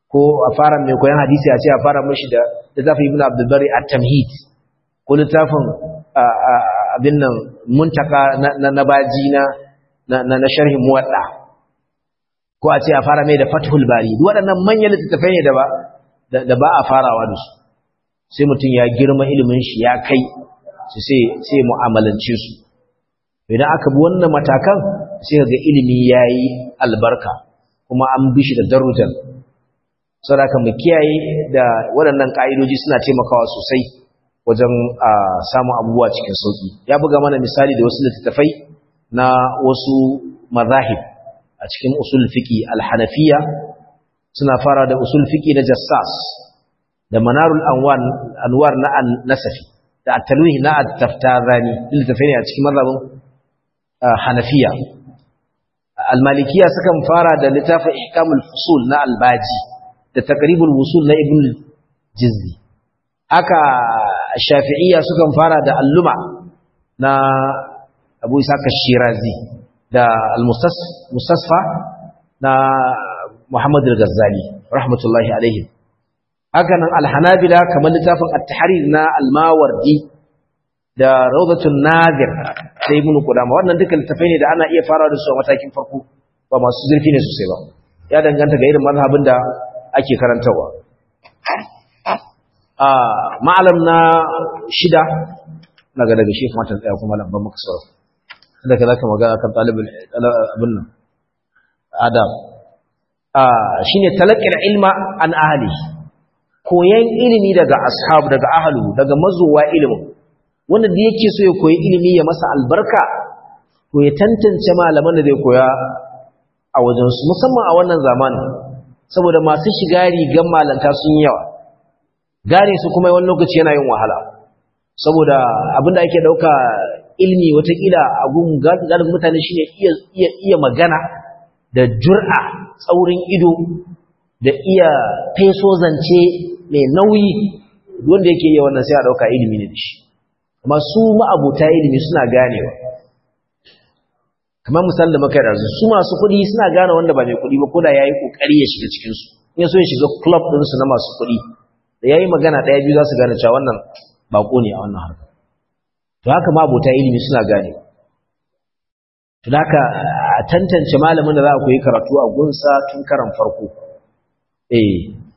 ko a fara mai koyan hadisi a ce a fara mashi da littafin ibn abdulbari a tamhid ko littafin abin nan muntaka na baji na na sharhin muwadda ko a ce a fara mai da fathul bari duk waɗannan manyan littattafai ne da ba da ba a farawa da su sai mutum ya girma ilimin shi ya kai su sai sai mu'amalance su idan aka bi wannan matakan sai ga ilimi yayi albarka kuma an bi shi da darujan saboda mu kiyaye da waɗannan ka'idoji suna taimakawa sosai wajen samun abubuwa cikin sauki ya buga mana misali da wasu littattafai na wasu mazahib a cikin usul fiqi al-hanafiya suna fara da usul fiqi na jassas da manarul anwar anwar na an-nasafi da at-talwih na at-taftazani littattafai ne a cikin mazhabin hanafiya al-malikiya sukan fara da littafin ihkamul fusul na al-baji da taqribul wusul na ibn jizzi haka shafi'iyya sukan fara da alluma na abu isaka shirazi da al-mustasfa na muhammad al-ghazali rahmatullahi alaihi haka nan al-hanabila kamar littafin at-tahrir na al-mawardi da rawdatun nadir da ibn qudama wannan duka littafai ne da ana iya fara da su a matakin farko ba masu zurfi ne sosai ba ya danganta ga irin mazhabin da ake karantarwa ma'alam na shida daga daga shi kuma tsaya kuma lambar maka sauran da ka zaka magana kan talibin abin nan adam shi ne talakar ilma an ahali koyan ilimi daga ashabu daga ahalu daga mazowa ilimin wanda da yake so ya koyi ilimi ya masa albarka to ya tantance malaman da zai koya a wajensu musamman a wannan zamanin saboda masu shiga rigan malanta sun yawa gane su kuma wani lokaci yana yin wahala saboda abinda ake dauka ilmi watakila a gun galibin mutane shine iya iya iya magana da jur'a tsaurin ido da iya feso zance mai nauyi wanda yake yi wannan sai a dauka ilimi ne da shi amma su ma'abuta ilimi suna ganewa kamar misali da muka yanzu su masu kuɗi suna gane wanda ba mai kuɗi ba ko da yayi kokari ya shiga cikin su in ya so ya shiga club din su na masu kuɗi da yayi magana ɗaya biyu za su gane cewa wannan bako ne a wannan harka to haka ma abota ilimi suna gane to haka a tantance malamin da za a koyi karatu a gunsa tun karan farko eh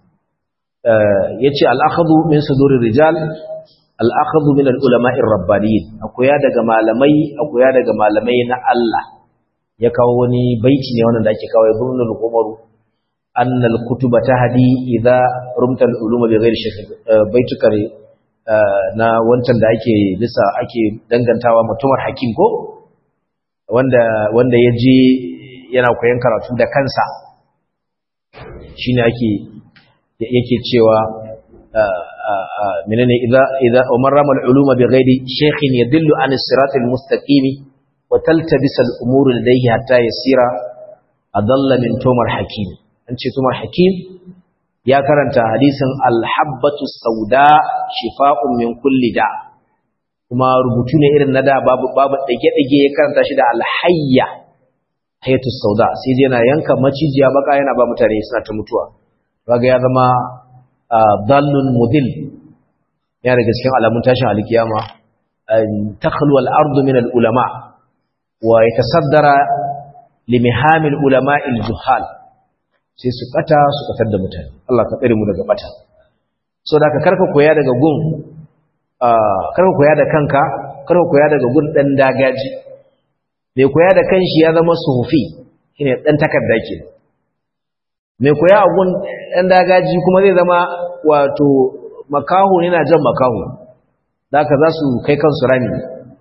yace al-akhdhu min sudurir rijal al-akhdhu min al-ulama'ir rabbaniyin akoya daga malamai akoya daga malamai na Allah ya kawo wani baiti ne wannan da ake kawo ibn al-umar anna al-kutuba tahdi idza rumta al-uluma bi ghairi shakk baituka na wancan da ake lissa ake dangantawa mutumar hakim ko wanda wanda yaje yana koyon karatu da kansa shine ake yake cewa menene idza idza umar ramal uluma bi ghairi shaykhin yadullu an as-sirat al-mustaqim wa taltabis al-umur ladayhi hatta yasira adalla min tumar hakim an ce tumar hakim ya karanta hadisin al-habbatu sauda shifa'un min kulli da kuma rubutu ne irin na da babu babu dage dage ya karanta shi da al-hayya hayatu sauda sai dai yana yanka macijiya baka yana ba mutane suna ta mutuwa kaga ya zama dallun mudil ya daga cikin alamun tashin alkiyama takhlu al-ardu min al-ulama wa yatasaddara limiham al-ulama al-juhal sai su kata su katar da mutane Allah ka tsare mu daga bata so da ka karka koya daga gun karka koya da kanka karka koya daga gun dan dagaji mai koya da kanshi ya zama suhufi shine dan takarda ke mai koya a gun dan dagaji kuma zai zama wato makaho ne na jan makaho da ka za su kai kansu rami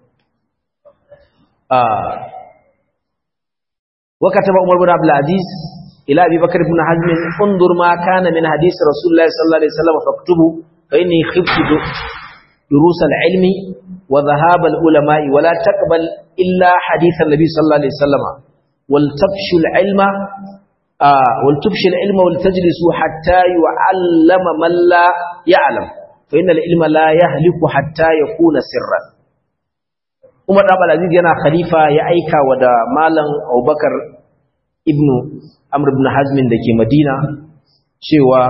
وكتب عمر بن عبد العزيز إلى أبي بكر بن حزم انظر ما كان من حديث رسول الله صلى الله عليه وسلم فاكتبه فإني خفت دروس العلم وذهاب العلماء ولا تقبل إلا حديث النبي صلى الله عليه وسلم ولتبش العلم آه ولتبش العلم ولتجلسوا حتى يعلم من لا يعلم فإن العلم لا يهلك حتى يكون سرا Umar Abdul Aziz yana khalifa ya aika wa da Malam Abubakar ibn Amr ibn Hazm da ke Madina cewa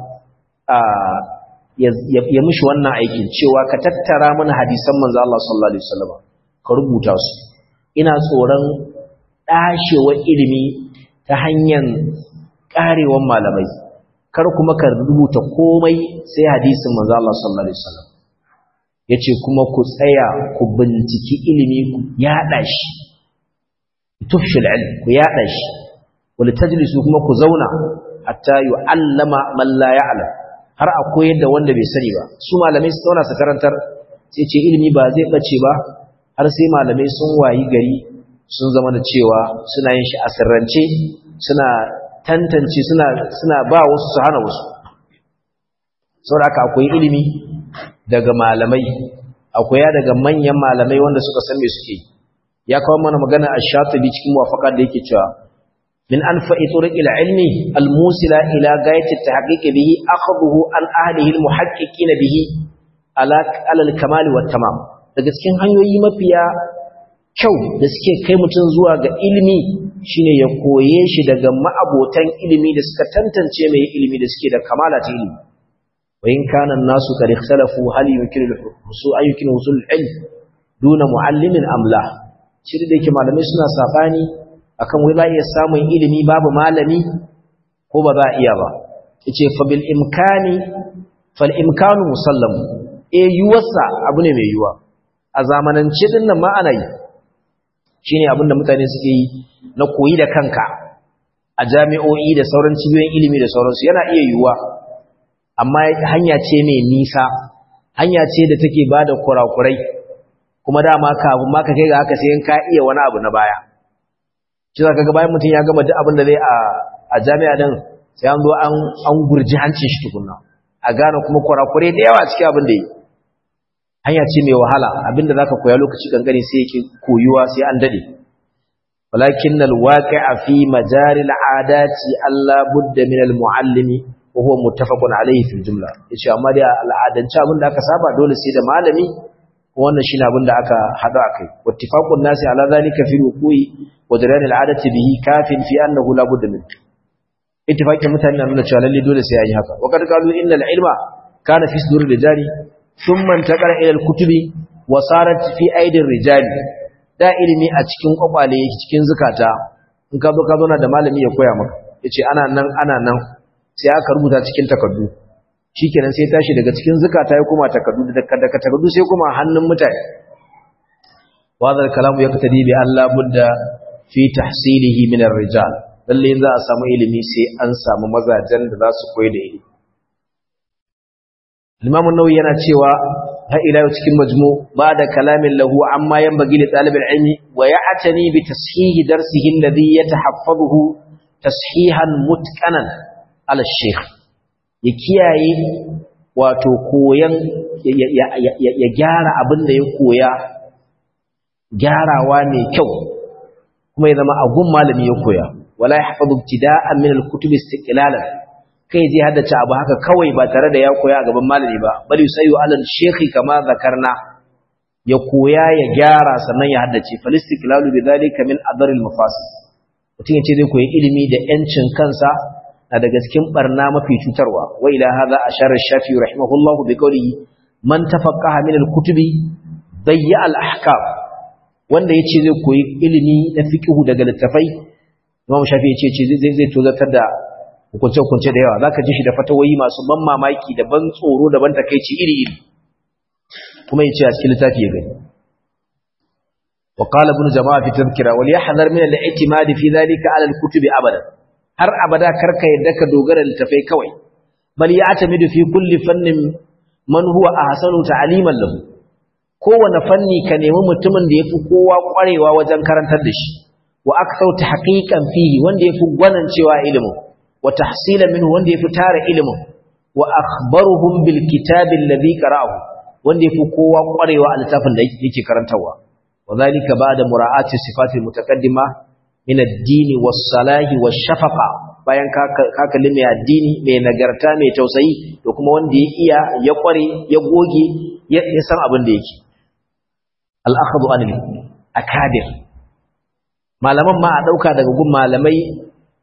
ya mishi wannan aikin cewa ka tattara mana hadisan manzo Allah sallallahu alaihi wasallam ka rubuta su ina tsoron dashewar ilimi ta hanyar karewan malamai kar kuma ka rubuta komai sai hadisin manzo Allah sallallahu alaihi wasallam yace kuma ku tsaya ku binciki ilimi ku yada shi tufshil ilm ku yada shi wal tajlisu kuma ku zauna hatta yu'allama man la ya'lam har a koyar da wanda bai sani ba su malamai su zauna su karantar sai ce ilimi ba zai bace ba har sai malamai sun wayi gari sun zama da cewa suna yin shi a sirrance suna tantance suna suna ba wasu su hana wasu saboda haka akwai ilimi daga malamai akwai ya daga manyan malamai wanda suka san me suke ya kawo mana magana a shatibi cikin muwafaqa da yake cewa min anfa'i turuqil ilmi almusila ila gayati tahqiq bihi akhadhuhu an ahlihi almuhaqqiqin bihi ala ala alkamal wat tamam daga cikin hanyoyi mafiya kyau da suke kai mutum zuwa ga ilimi shine ya koye shi daga ma'abotan ilimi da suka tantance mai ilimi da suke da kamala ta ilimi wa in kana an-nasu qad ikhtalafu hal yumkinu al-husul ay yumkinu husul al-ilm duna muallimin am la shi da yake malamai suna sabani akan wai za iya samun ilimi babu malami ko ba za iya ba yace fa bil imkani fal imkanu musallam eh yuwasa abu ne mai yuwa a zamanance din nan ma ana yi shine abin da mutane suke yi na koyi da kanka a jami'o'i da sauran cibiyoyin ilimi da sauransu yana iya yiwuwa amma hanya ce mai nisa hanya ce da take ba da kurakurai kuma dama kafin ma ka kai ga haka sai ka iya wani abu na baya shi za ka ga bayan mutum ya gama duk abin da zai a jami'a din sai an zo an gurji hancin shi tukunna a gane kuma kurakurai da yawa cikin abin da yi hanya ce mai wahala abinda zaka koya lokaci kankani sai yake koyuwa sai an dade walakin alwaqi'a fi majari al'adati alla budda min almuallimi wa huwa muttafaqun alayhi fil jumla yace amma dai al'adance abinda aka saba dole sai da malami wannan shine abinda aka hada akai wattifaqun nasi ala zalika fi ruku'i wa jaran al'adati bihi kafin fi annahu la budda min ittifaqin mutane na nuna cewa lalle dole sai yayi haka wa kad qalu innal ilma kana fi sudur rijali ثم انتقل الى الكتب وصارت في ايدي الرجال da ilimi a cikin kwakwale yake cikin zukata in ka zo ka zo na da malami ya koya maka yace ana nan ana nan sai aka rubuta cikin takardu shikenan sai tashi daga cikin zukata ya koma takardu da daga takardu sai kuma hannun mutane wadal kalamu yaktadi bi Allah budda fi tahsilihi min ar-rijal lalle za a samu ilimi sai an samu mazajen da za su koyi da ilimi Imam an-Nawawi yana cewa ha ila cikin majmu ba da kalamin lahu amma yanbaghi li talib al-ilmi wa ya'tani bi tashihi darsihi alladhi yatahaffazuhu tashihan mutqanan ala shaykh ya kiyaye wato koyan ya gyara abin da ya koya gyarawa mai kyau kuma ya zama agun malami ya koya wala yahfazu ibtida'an min al-kutub istiqlalan kai zai haddace abu haka kawai ba tare da ya koya a gaban malami ba bali sayu alal shekhi kama zakarna ya koya ya gyara sannan ya haddace falistiklalu bidhalika min adaril mafasid mutum yace zai koyi ilimi da yancin kansa na daga cikin barna mafi cutarwa wa ila hadha ashara shafi rahimahullah bi qawlihi man tafaqqaha min al-kutubi dayya al-ahkam wanda yace zai koyi ilimi na fiqhu daga littafai Imam Shafi yace zai zai tozatar da hukunce-hukunce da yawa za ka ji shi da fatawoyi masu ban mamaki da ban tsoro da ban takaici iri-iri kuma ya ce a cikin littafi ya gani wa qala ibn jama'a fi tadhkira wal yahdhar min al-i'timad fi dhalika ala al-kutubi abada har abada karka yadda ka dogara littafai kawai bal ya'tamidu fi kulli fannin man huwa ahsanu ta'liman lahu kowane fanni ka nemi mutumin da yafi kowa kwarewa wajen karantar da shi wa aktharu tahqiqan fihi wanda yafi gwanancewa ilimin وتحصيلا منه wanda yafi tara ilimin wa akhbaruhum bil kitabi alladhi qara'ahu wanda yafi kowa kwarewa a littafin da yake karantawa wadhalika ba'da mura'ati sifati mutaqaddima min ad-din was-salahi wash-shafaqa bayan ka kalli mai addini mai nagarta mai tausayi da kuma wanda ya iya ya kware ya goge ya san abin da yake al-akhdhu anil akadir malaman ma a dauka daga gun malamai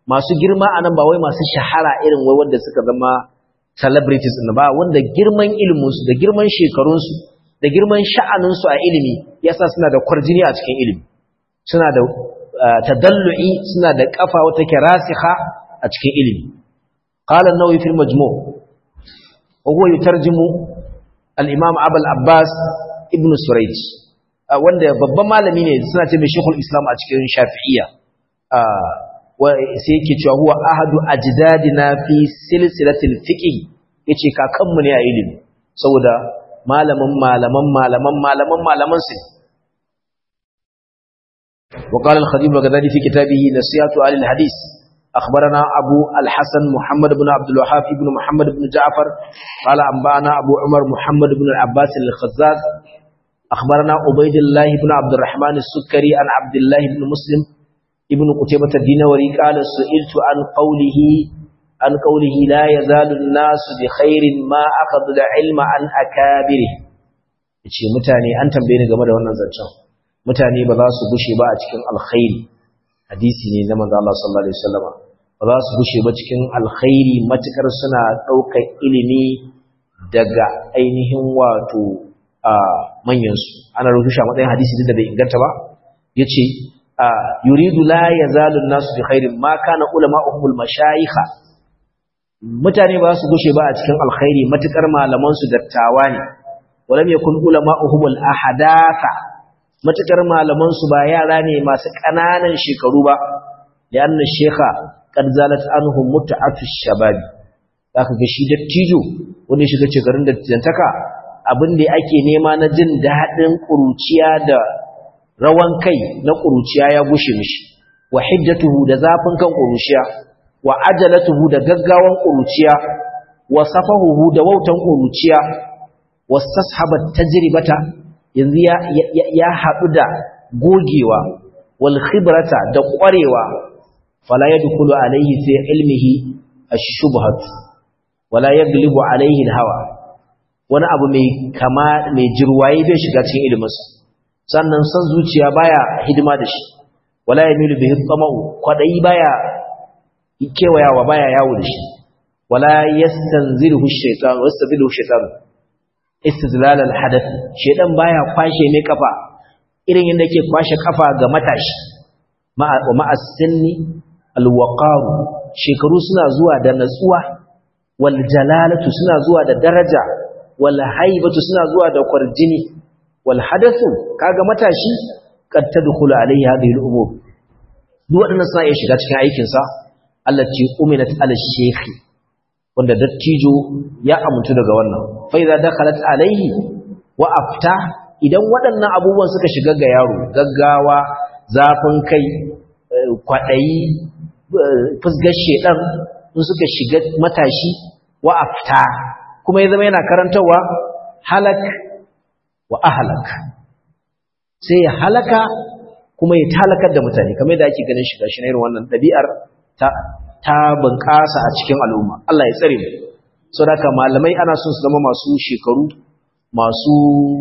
masu girma anan ba wai masu shahara irin wai wanda suka zama celebrities ɗin ba wanda girman iliminsu da girman shekarunsu da girman sha'aninsu a ilimi yasa suna da kwarjini a cikin ilimi suna da tadallu'i suna da kafa wata ke rasiha a cikin ilimi qala an-nawawi fil majmu' wa huwa yutarjimu al-imam abul abbas ibn surayj wanda babban malami ne suna ce mai shekul islam a cikin shafi'iyya sai yake cewa huwa ahadu ajdadina fi silsilatil fiqh yace kakanmu ne a ilimi saboda malamin malaman malaman malaman malaman su وقال الخطيب البغدادي في كتابه نصيحة أهل الحديث أخبرنا أبو الحسن محمد بن عبد الوهاب بن محمد بن جعفر قال أنبأنا أبو عمر محمد بن العباس الخزاز أخبرنا عبيد الله بن عبد الرحمن السكري عن عبد الله بن مسلم ابن قتيبة الدينوري قال سئلت عن قوله عن قوله لا يزال الناس بخير ما أخذ العلم عن أكابره yace mutane an tambaye ni game da wannan zancen mutane ba za su gushe ba a cikin alkhairi hadisi ne na manzo Allah sallallahu alaihi wasallam ba za su gushe ba cikin alkhairi matukar suna daukar ilimi daga ainihin wato a manyan su ana rubuta matsayin hadisi da bai inganta ba yace yuridu la yazalu an-nasu bi khairin ma kana ulama'uhum al-mashayikha mutane ba su gushe ba a cikin alkhairi matukar malaman su dattawa ne walam yakun ulama'uhum al-ahadatha matukar malaman su ba yara ne masu kananan shekaru ba lianna shekha qad zalat anhum mut'atu shababi zaka ga shi dattijo wanda shiga shekarun dattijantaka abin da ake nema na jin dadin kuruciya da rawan kai na kuruciya ya gushe mishi wa hiddatuhu da zafin kan kuruciya wa ajalatuhu da gaggawan kuruciya wa safahuhu da wautan kuruciya wastashabat tajribata yanzu ya ya haɗu da gogewa wal khibrata da ƙwarewa fala yadkhulu alayhi fi ilmihi ash-shubhat wala yaglibu alayhi al-hawa wani abu mai kama mai jirwaye bai shiga cikin iliminsa sannan san zuciya baya hidima da shi wala yamilu bihi tamau kwadayi baya kewayawa baya yawo da shi wala yastanziruhu ash-shaytan wastaziluhu ash-shaytan istizlal al-hadath shedan baya kwashe mai kafa irin yadda yake kwashe kafa ga matashi wa ma'as sinni al-waqar shekaru suna zuwa da natsuwa wal jalalatu suna zuwa da daraja wal haibatu suna zuwa da kwarjini wal hadathu kaga matashi kad tadkhulu alayhi hadhihi al-umur duk wadannan suna iya shiga cikin aikin sa allati uminat ala shaykh wanda dattijo ya amintu daga wannan fa idza dakhalat alayhi wa afta idan waɗannan abubuwan suka shiga ga yaro gaggawa zafin kai kwadayi fusgar shedan in suka shiga matashi wa afta kuma ya zama yana karantawa halak wa ahlak sai ya halaka kuma ya talakar da mutane kamar yadda ake ganin shiga shi na irin wannan ɗabi'ar ta ta bunƙasa a cikin al'umma Allah ya tsare mu saboda malamai ana son su zama masu shekaru masu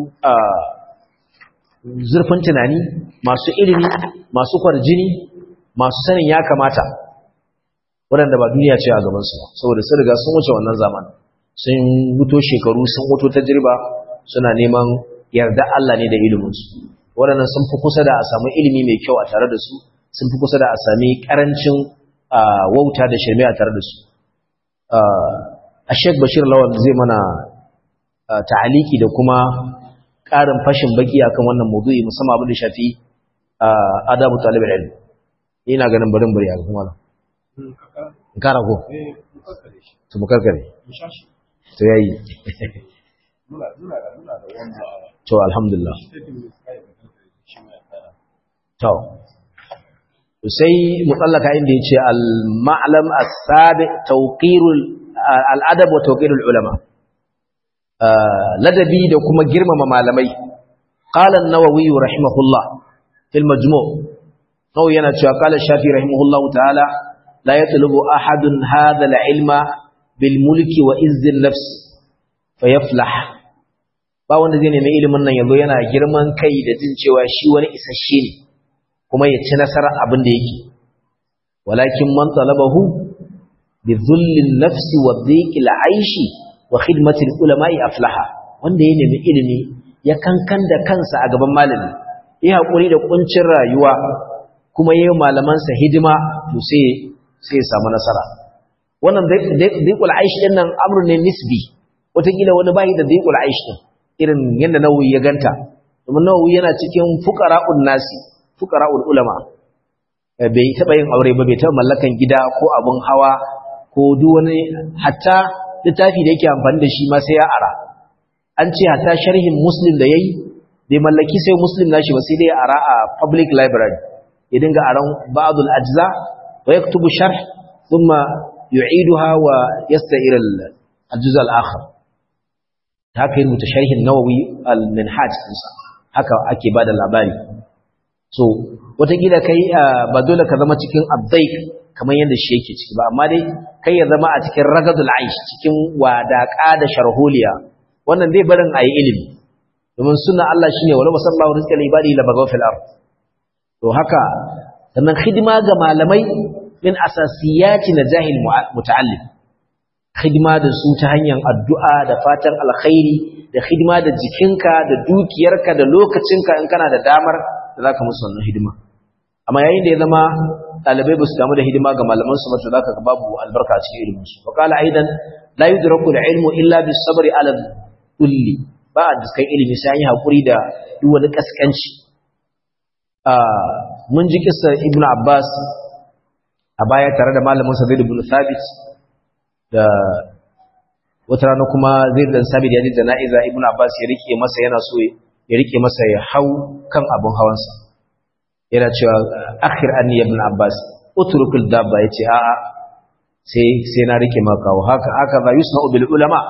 zurfin tunani masu ilimi masu kwarjini masu sanin ya kamata waɗanda ba duniya ce a gabansu ba saboda sun riga sun wuce wannan zaman sun wuto shekaru sun wuto tajriba suna neman yarda Allah ne da iliminsu waɗannan sun fi kusa da a samu ilimi mai kyau a tare da su sun fi kusa da a sami ƙarancin wauta da shirme a tare da su a shek bashir lawal zai mana ta'aliki da kuma ƙarin fashin baki akan wannan maudu'i musamman abin da shafi adabu talibul ilm ina ganin barin bari a kuma in kara ko to mu karkare to yayi to alhamdulillah to sai mutallaka inda yace al-ma'lam as-sabi tawqirul al-adab wa tawqirul ulama ladabi da kuma girmama malamai qala an-nawawi rahimahullah fil majmu' nawawi yana cewa qala shafi rahimahullah ta'ala la yatlubu ahadun hadha al-ilma bil mulki wa izzi an-nafs fayaflah ba wanda zai nemi ilimin nan yazo yana girman kai da jin cewa shi wani isasshe ne kuma ya ci nasarar abin da yake walakin man talabahu bi dhullin nafsi wa dhiqil aishi wa khidmatil ulama'i aflaha wanda ya nemi ilimi ya kankan da kansa a gaban malami ya hakuri da kuncin rayuwa kuma yayin malamansa hidima to sai sai ya samu nasara wannan dhiqul aishi din nan amrun ne nisbi wataƙila wani bai da dhiqul aishi din irin yadda nawawi ya ganta domin nawawi yana cikin fuqara'un nasi fuqara'ul ulama bai taɓa yin aure ba bai taɓa mallakan gida ko abun hawa ko duk wani hatta littafi da yake amfani da shi ma sai ya ara an ce hatta sharhin muslim da yayi bai mallaki sai muslim nashi ba sai dai ara a public library ya dinga aran ba'dul ajza wa yaktubu sharh thumma yu'iduha wa yasta'ir al-juz al-akhar haka yin mutasharhin nawawi al-minhaj haka ake bada labari so watakila kai ba dole ka zama cikin abdaik kamar yadda shi yake ciki ba amma dai kai ya zama a cikin ragadul aish cikin wadaka da sharholiya wannan zai barin ayi ilimi domin sunna Allah shine wala wasallahu rizqal ibadi la bagaw fil ard to haka sannan khidma ga malamai min asasiyati najahil muta'allim khidma da su ta hanyar addu'a da fatan alkhairi da khidma da jikinka da dukiyarka da lokacinka in kana da damar da za ka musu wannan hidima amma yayin da ya zama ɗalibai ba su damu da hidima ga malamansu ba to za ka ga babu albarka a cikin iliminsu wa kala aidan la yudraku da ilmu illa bis sabri ala kulli ba a diskan ilimi sai an yi hakuri da duk wani kaskanci mun ji kissar ibnu abbas a baya tare da malamin sa zaid ibn thabit da wata rana kuma zaid dan sabit ya ji jana'iza ibnu abbas ya rike masa yana so ya rike masa ya hau kan abin hawansa yana cewa akhir anni ibn abbas utrukul dabba yace a a sai sai na rike maka haka haka ba yusna bil ulama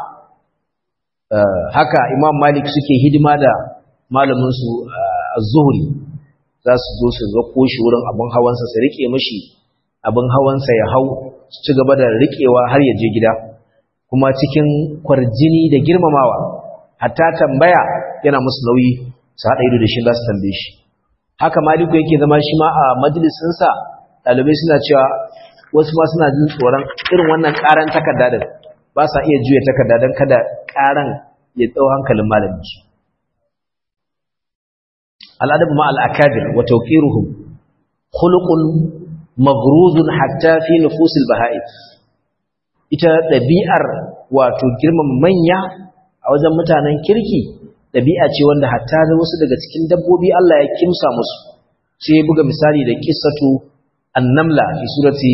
haka imam malik suke hidima da malamin su az-zuhri za su zo su ga koshi wurin abin hawansa su rike mishi abin hawansa ya hau su ci gaba da rikewa har ya je gida kuma cikin kwarjini da girmamawa hatta tambaya yana musu nauyi su haɗa ido da shi za su tambaye shi haka maliku yake zama shi ma a majalisinsa ɗalibai suna cewa wasu ma suna jin tsoron irin wannan ƙaran takarda da ba sa iya juya takarda don kada ƙaran ya tsau hankalin malamin su al'adab ma al'akadir wa tawqiruhum khuluqun maghruzun hatta fi nufusil baha'i ita ɗabi'ar wato girmama manya a wajen mutanen kirki ɗabi'a ce wanda hatta da wasu daga cikin dabbobi Allah ya kimsa musu sai ya buga misali da kissatu annamla fi surati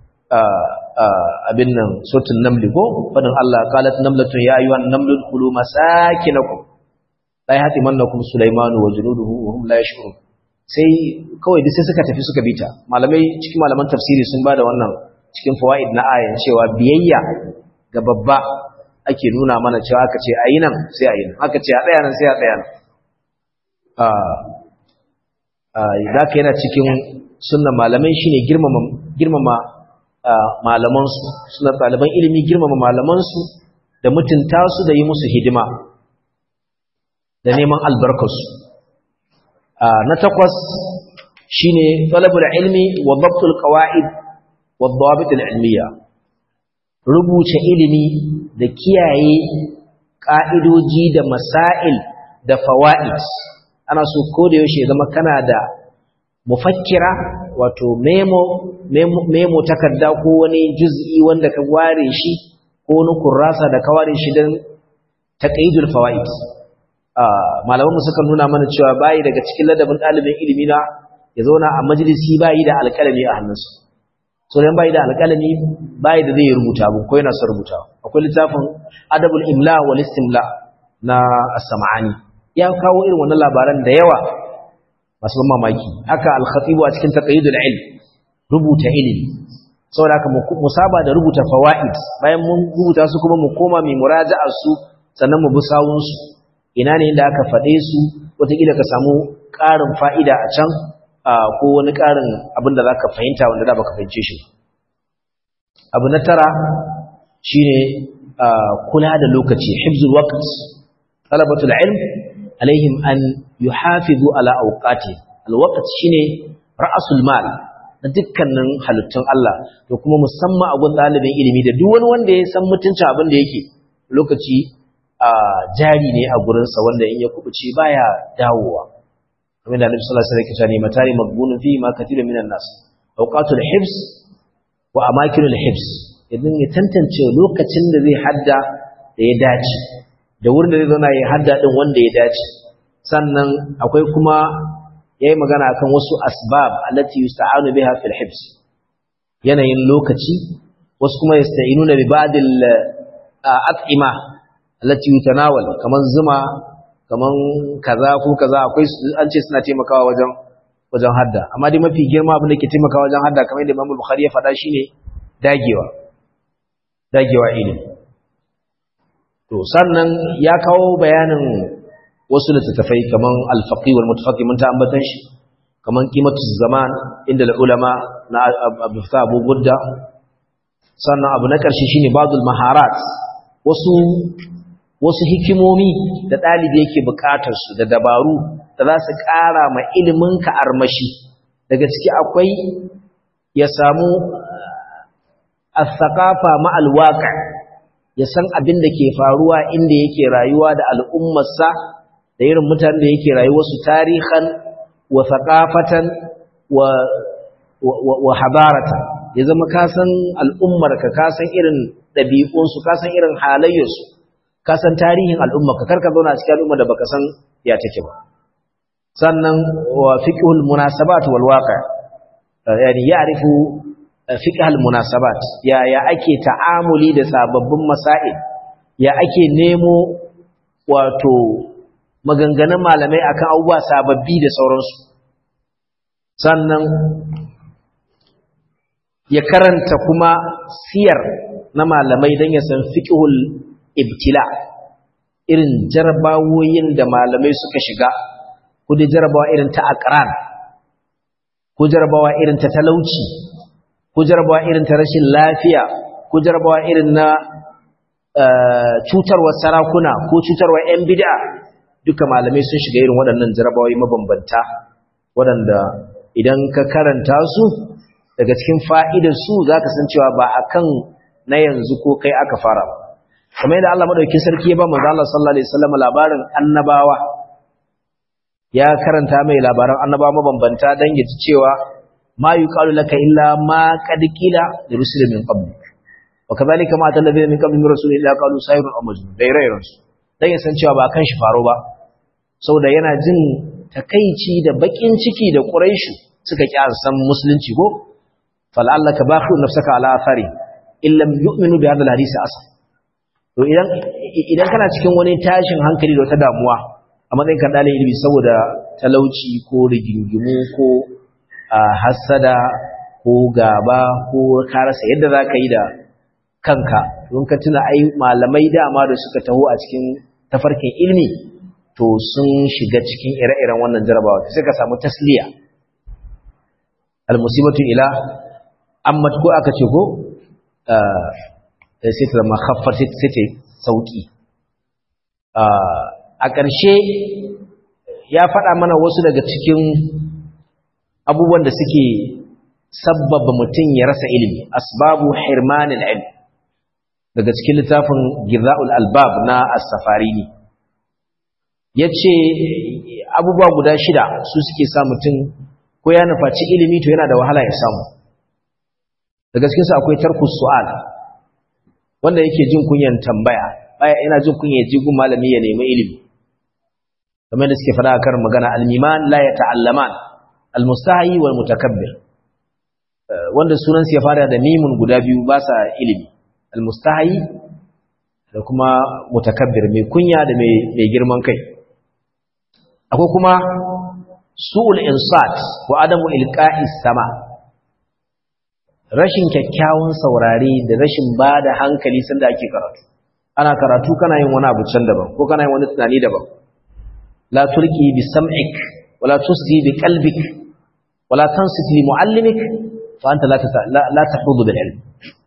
abin nan suratul naml ko fadin Allah qalat namlatun ya ayyuhan namlu khulu masakinakum la yahtimannakum sulaymanu wa junuduhu wa hum la yash'urun sai kawai duk sai suka tafi suka bita malamai cikin malaman tafsiri sun bada wannan cikin fawaid na ayan cewa biyayya ga babba ake nuna mana cewa aka ce ayi nan sai ayi nan aka ce a tsaya nan sai a tsaya nan zaka yana cikin sunnan malamai shine girmama girmama malaman su suna ɗaliban ilimi girmama malaman su da mutunta su da yi musu hidima da neman albarkar su na takwas shine talabul ilmi wa dabtul qawaid wa dawabit al ilmiya rubuce ilimi da kiyaye ƙa'idoji da masail da fawa'id ana so ko da yaushe zama kana da mufakkira wato memo memo takarda ko wani juz'i wanda ka ware shi ko wani kurrasa da ka ware shi don taqidul fawaid malamanmu suka nuna mana cewa bayi daga cikin ladabin ɗalibin ilimi na ya zauna a majalisi bayi da alƙalami a hannunsa so dan bai da alƙalami bai da zai rubuta abu ko yana son rubuta akwai littafin adabul imla wal istimla na as-sam'ani ya kawo irin wannan labaran da yawa masu ban mamaki haka al-khatib a cikin taqyidul ilm rubuta ilimi saboda haka mu saba da rubuta fawaid bayan mun rubuta su kuma mu koma mai muraja'a su sannan mu bi sawun su ina ne inda aka faɗe su wataƙila ka samu ƙarin fa'ida a can ko wani ƙarin abin da za ka fahimta wanda da baka fahimce shi abu na tara shi ne kula da lokaci hibzul waqt talabatul ilm alaihim an yuhafizu ala awqati alwaqt shine ra'sul mal na dukkanin halittun Allah da kuma musamman a gun ɗalibin ilimi da duk wani wanda ya san mutuncin abin da yake lokaci a jari ne a gurinsa wanda in ya kubuce baya dawowa kamar da Annabi sallallahu alaihi wasallam ya ce matari magbunun fi ma kathirun minan nas awqatul hibs wa amakinul hibs idan ya tantance lokacin da zai hadda da ya dace da wurin da zai zauna ya hadda din wanda ya dace sannan akwai kuma yayi magana akan wasu asbab allati yusta'anu biha fil hibs yanayin lokaci wasu kuma yasta'inuna bi ba'd al at'ima allati yutanawal kaman zuma kaman kaza ko kaza akwai an ce suna taimakawa wajen wajen hadda amma dai mafi girma abin da ke taimakawa wajen hadda kamar yadda Imam Bukhari ya faɗa shine dagewa dagewa ilimi to sannan ya kawo bayanin wasu littattafai kaman al-faqih wal mutafaqih mun ta ambatan shi kaman qimatu zaman inda ulama na Abu Abu Gudda sannan abu na ƙarshe shine badul maharat wasu wasu hikimomi da ɗalibi yake buƙatar su da dabaru da za su ƙara ma ilimin ka armashi daga ciki akwai ya samu as-saqafa ma al-waqi ya san abin da ke faruwa inda yake rayuwa da al'ummarsa da irin mutanen da yake rayuwarsu tarihan wa thaqafatan wa wa habaratan ya zama ka san al'ummarka ka san irin ɗabi'unsu ka san irin halayyarsu ka san tarihin al'ummarka karka zauna a cikin al'ummar da baka san ya take ba sannan wa fiqhul munasabat wal waqi yani ya'rifu fiqhul munasabat ya ya ake ta'amuli da sababbin masail ya ake nemo wato maganganun malamai akan abubuwa sababbi da sauransu sannan ya karanta kuma siyar na malamai don ya san fiqhul ibtila irin jarabawoyin da malamai suka shiga ko da jarabawa irin ta aqran ko jarabawa irin ta talauci ko jarabawa irin ta rashin lafiya ko jarabawa irin na cutarwa sarakuna ko cutarwa 'yan bid'a duka malamai sun shiga irin waɗannan jarabawai mabambanta waɗanda idan ka karanta su daga cikin fa'idar su za ka san cewa ba a kan na yanzu ko kai aka fara ba kamar yadda Allah maɗauki sarki ya ba manzo Allah sallallahu alaihi wasallam labarin annabawa ya karanta mai labaran annabawa mabambanta dan ya ji cewa ma yuqalu laka illa ma qad qila li rusulin min qablik wa kadhalika ma atalladhina min qabli min rasulin illa qalu sayrun aw majnun dai rayran su dan ya san cewa ba kan shi faro ba saboda yana jin takeici da bakin ciki da quraishu suka ki san musulunci ko fal'allaka bakhu nafsaka ala athari illam yu'minu bi hadha alhadith asl to idan idan kana cikin wani tashin hankali da wata damuwa a matsayin kan dalilin ilimi saboda talauci ko rigingimu ko hasada ko gaba ko ka rasa yadda zaka yi da kanka don ka tuna ai malamai dama da suka taho a cikin tafarkin ilimi to sun shiga cikin ire-iren wannan jarabawa sai ka samu tasliya almusibatu ila amma ko aka ce ko sai ta zama khaffar sai ta sauki a ƙarshe ya faɗa mana wasu daga cikin abubuwan da suke sabbaba mutum ya rasa ilimi asbabu hirmanil ilm daga cikin littafin giza'ul albab na as-safarini yace abubuwa guda shida su suke sa mutum ko ya nufaci ilimi to yana da wahala ya samu daga cikinsu akwai tarkus su'al wanda yake jin kunyan tambaya baya yana jin kunya ya ji gun malami ya nemi ilimi kamar da suke fada a karin magana almiman la ya ta'allaman almustahi wal mutakabbir wanda sunan ya fara da mimun guda biyu ba sa ilimi almustahi da kuma mutakabbir mai kunya da mai girman kai akwai kuma su'ul insat wa adamu ilqa'is sama rashin kyakkyawan saurare da rashin bada hankali sanda ake karatu ana karatu kana yin wani abu can daban ko kana yin wani tunani daban la tulqi bi sam'ik wala tusdi bi qalbik wala tansit li muallimik fa anta la la tahudu bil ilm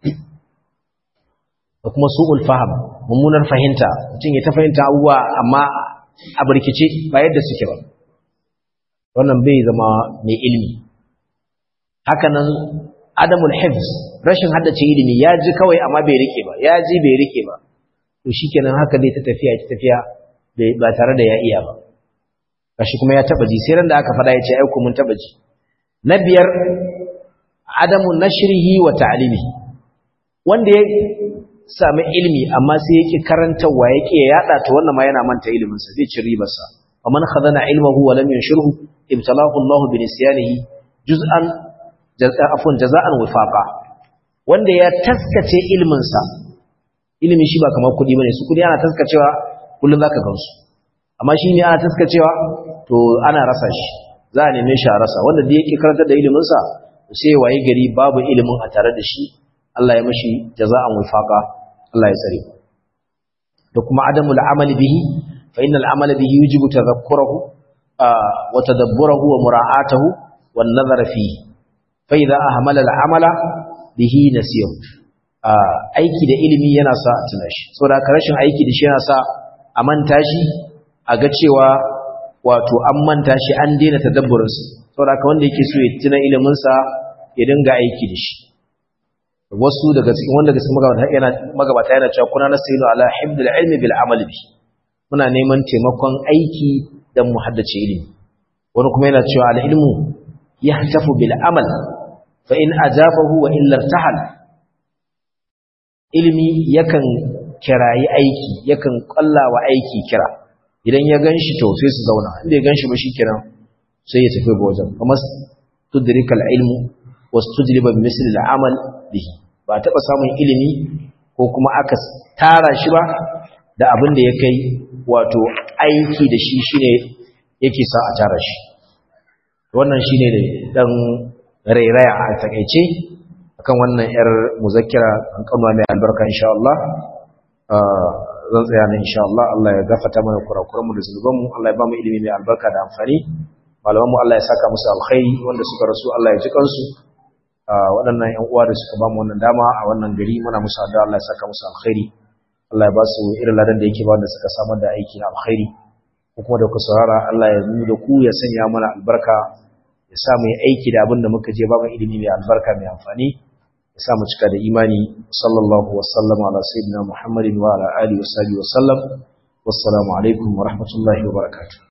da kuma su'ul faham mummunar fahimta mutum ya ta fahimta abubuwa amma a barkice ba yadda suke ba wannan bai zama mai ilimi haka nan adamul hifz rashin haddace ilimi ya ji kawai amma bai rike ba ya ji bai rike ba to shikenan haka dai ta tafiya ta tafiya ba tare da ya iya ba kashi kuma ya taba ji sai ran da aka fada ya ce ai ku mun taba ji na biyar adamu nashrihi wa ta'limihi wanda ya sami ilimi amma sai yake karantawa yake yada to wannan ma yana manta ilimin sa zai ci ribar sa faman khadana ilmuhu wa lam yanshurhu ibtalahu Allah bi nisyanihi juz'an afwan jaza'an wifaqa wanda ya taskace ilimin sa ilimi shi ba kamar kudi bane su kudi ana taskacewa kullun zaka gansu amma shi ne ana taskacewa to ana rasa shi za a neme shi a rasa wanda da yake karanta da ilimin sa sai waye gari babu ilimin a tare da shi Allah ya mashi jaza'an wifaqa Allah ya tsare da kuma adamul amali bihi fa innal amala bihi yujibu tadhakkurahu wa tadabburahu wa mura'atahu wan nazara fihi fa idha ahmala al amala bihi nasiyahu aiki da ilimi yana sa a tuna shi saboda rashin aiki da shi yana sa a manta shi a ga cewa wato an manta shi an daina tadabburinsa saboda wanda yake so ya tuna ilimin sa ya dinga aiki da shi wasu daga cikin wanda daga cikin magabata yana magabata yana cewa kuna nasiru ala hibdul ilmi bil amali bi muna neman taimakon aiki dan mu haddace ilimi wani kuma yana cewa al ilmu yahtafu bil amal fa in ajabahu wa illa irtahal ilimi yakan kirayi aiki yakan kallawa aiki kira idan ya ganshi to sai su zauna inda ya ganshi ba shi kiran sai ya tafi wajen kuma tudrikal ilmu wastujliba misli al'amal bihi ba taba samun ilimi ko kuma aka tara shi ba da abin da ya kai wato aiki da shi shine yake sa a tara shi wannan shine da dan rairaya a takeice akan wannan yar muzakkira an kanwa mai albarka insha Allah zan tsaya ne insha Allah Allah ya gafarta mana kurakuranmu da zunubanmu Allah ya ba mu ilimi mai albarka da amfani malamanmu Allah ya saka musu alkhairi wanda suka rasu Allah ya ji kansu waɗannan ‘yan uwa da suka ba mu wannan dama a wannan gari muna musu addu'a Allah ya saka musu alkhairi Allah ya ba su irin ladan da yake ba wanda suka samar da aiki na alkhairi ko kuma da ku saurara Allah ya nuna da ku ya sanya mana albarka ya sa mu yi aiki da abin da muka je ba mu ilimi mai albarka mai amfani ya sa mu cika da imani sallallahu wa sallama ala sayyidina muhammadin wa ala alihi wa sahbihi wa sallam wassalamu alaikum wa rahmatullahi wa barakatuh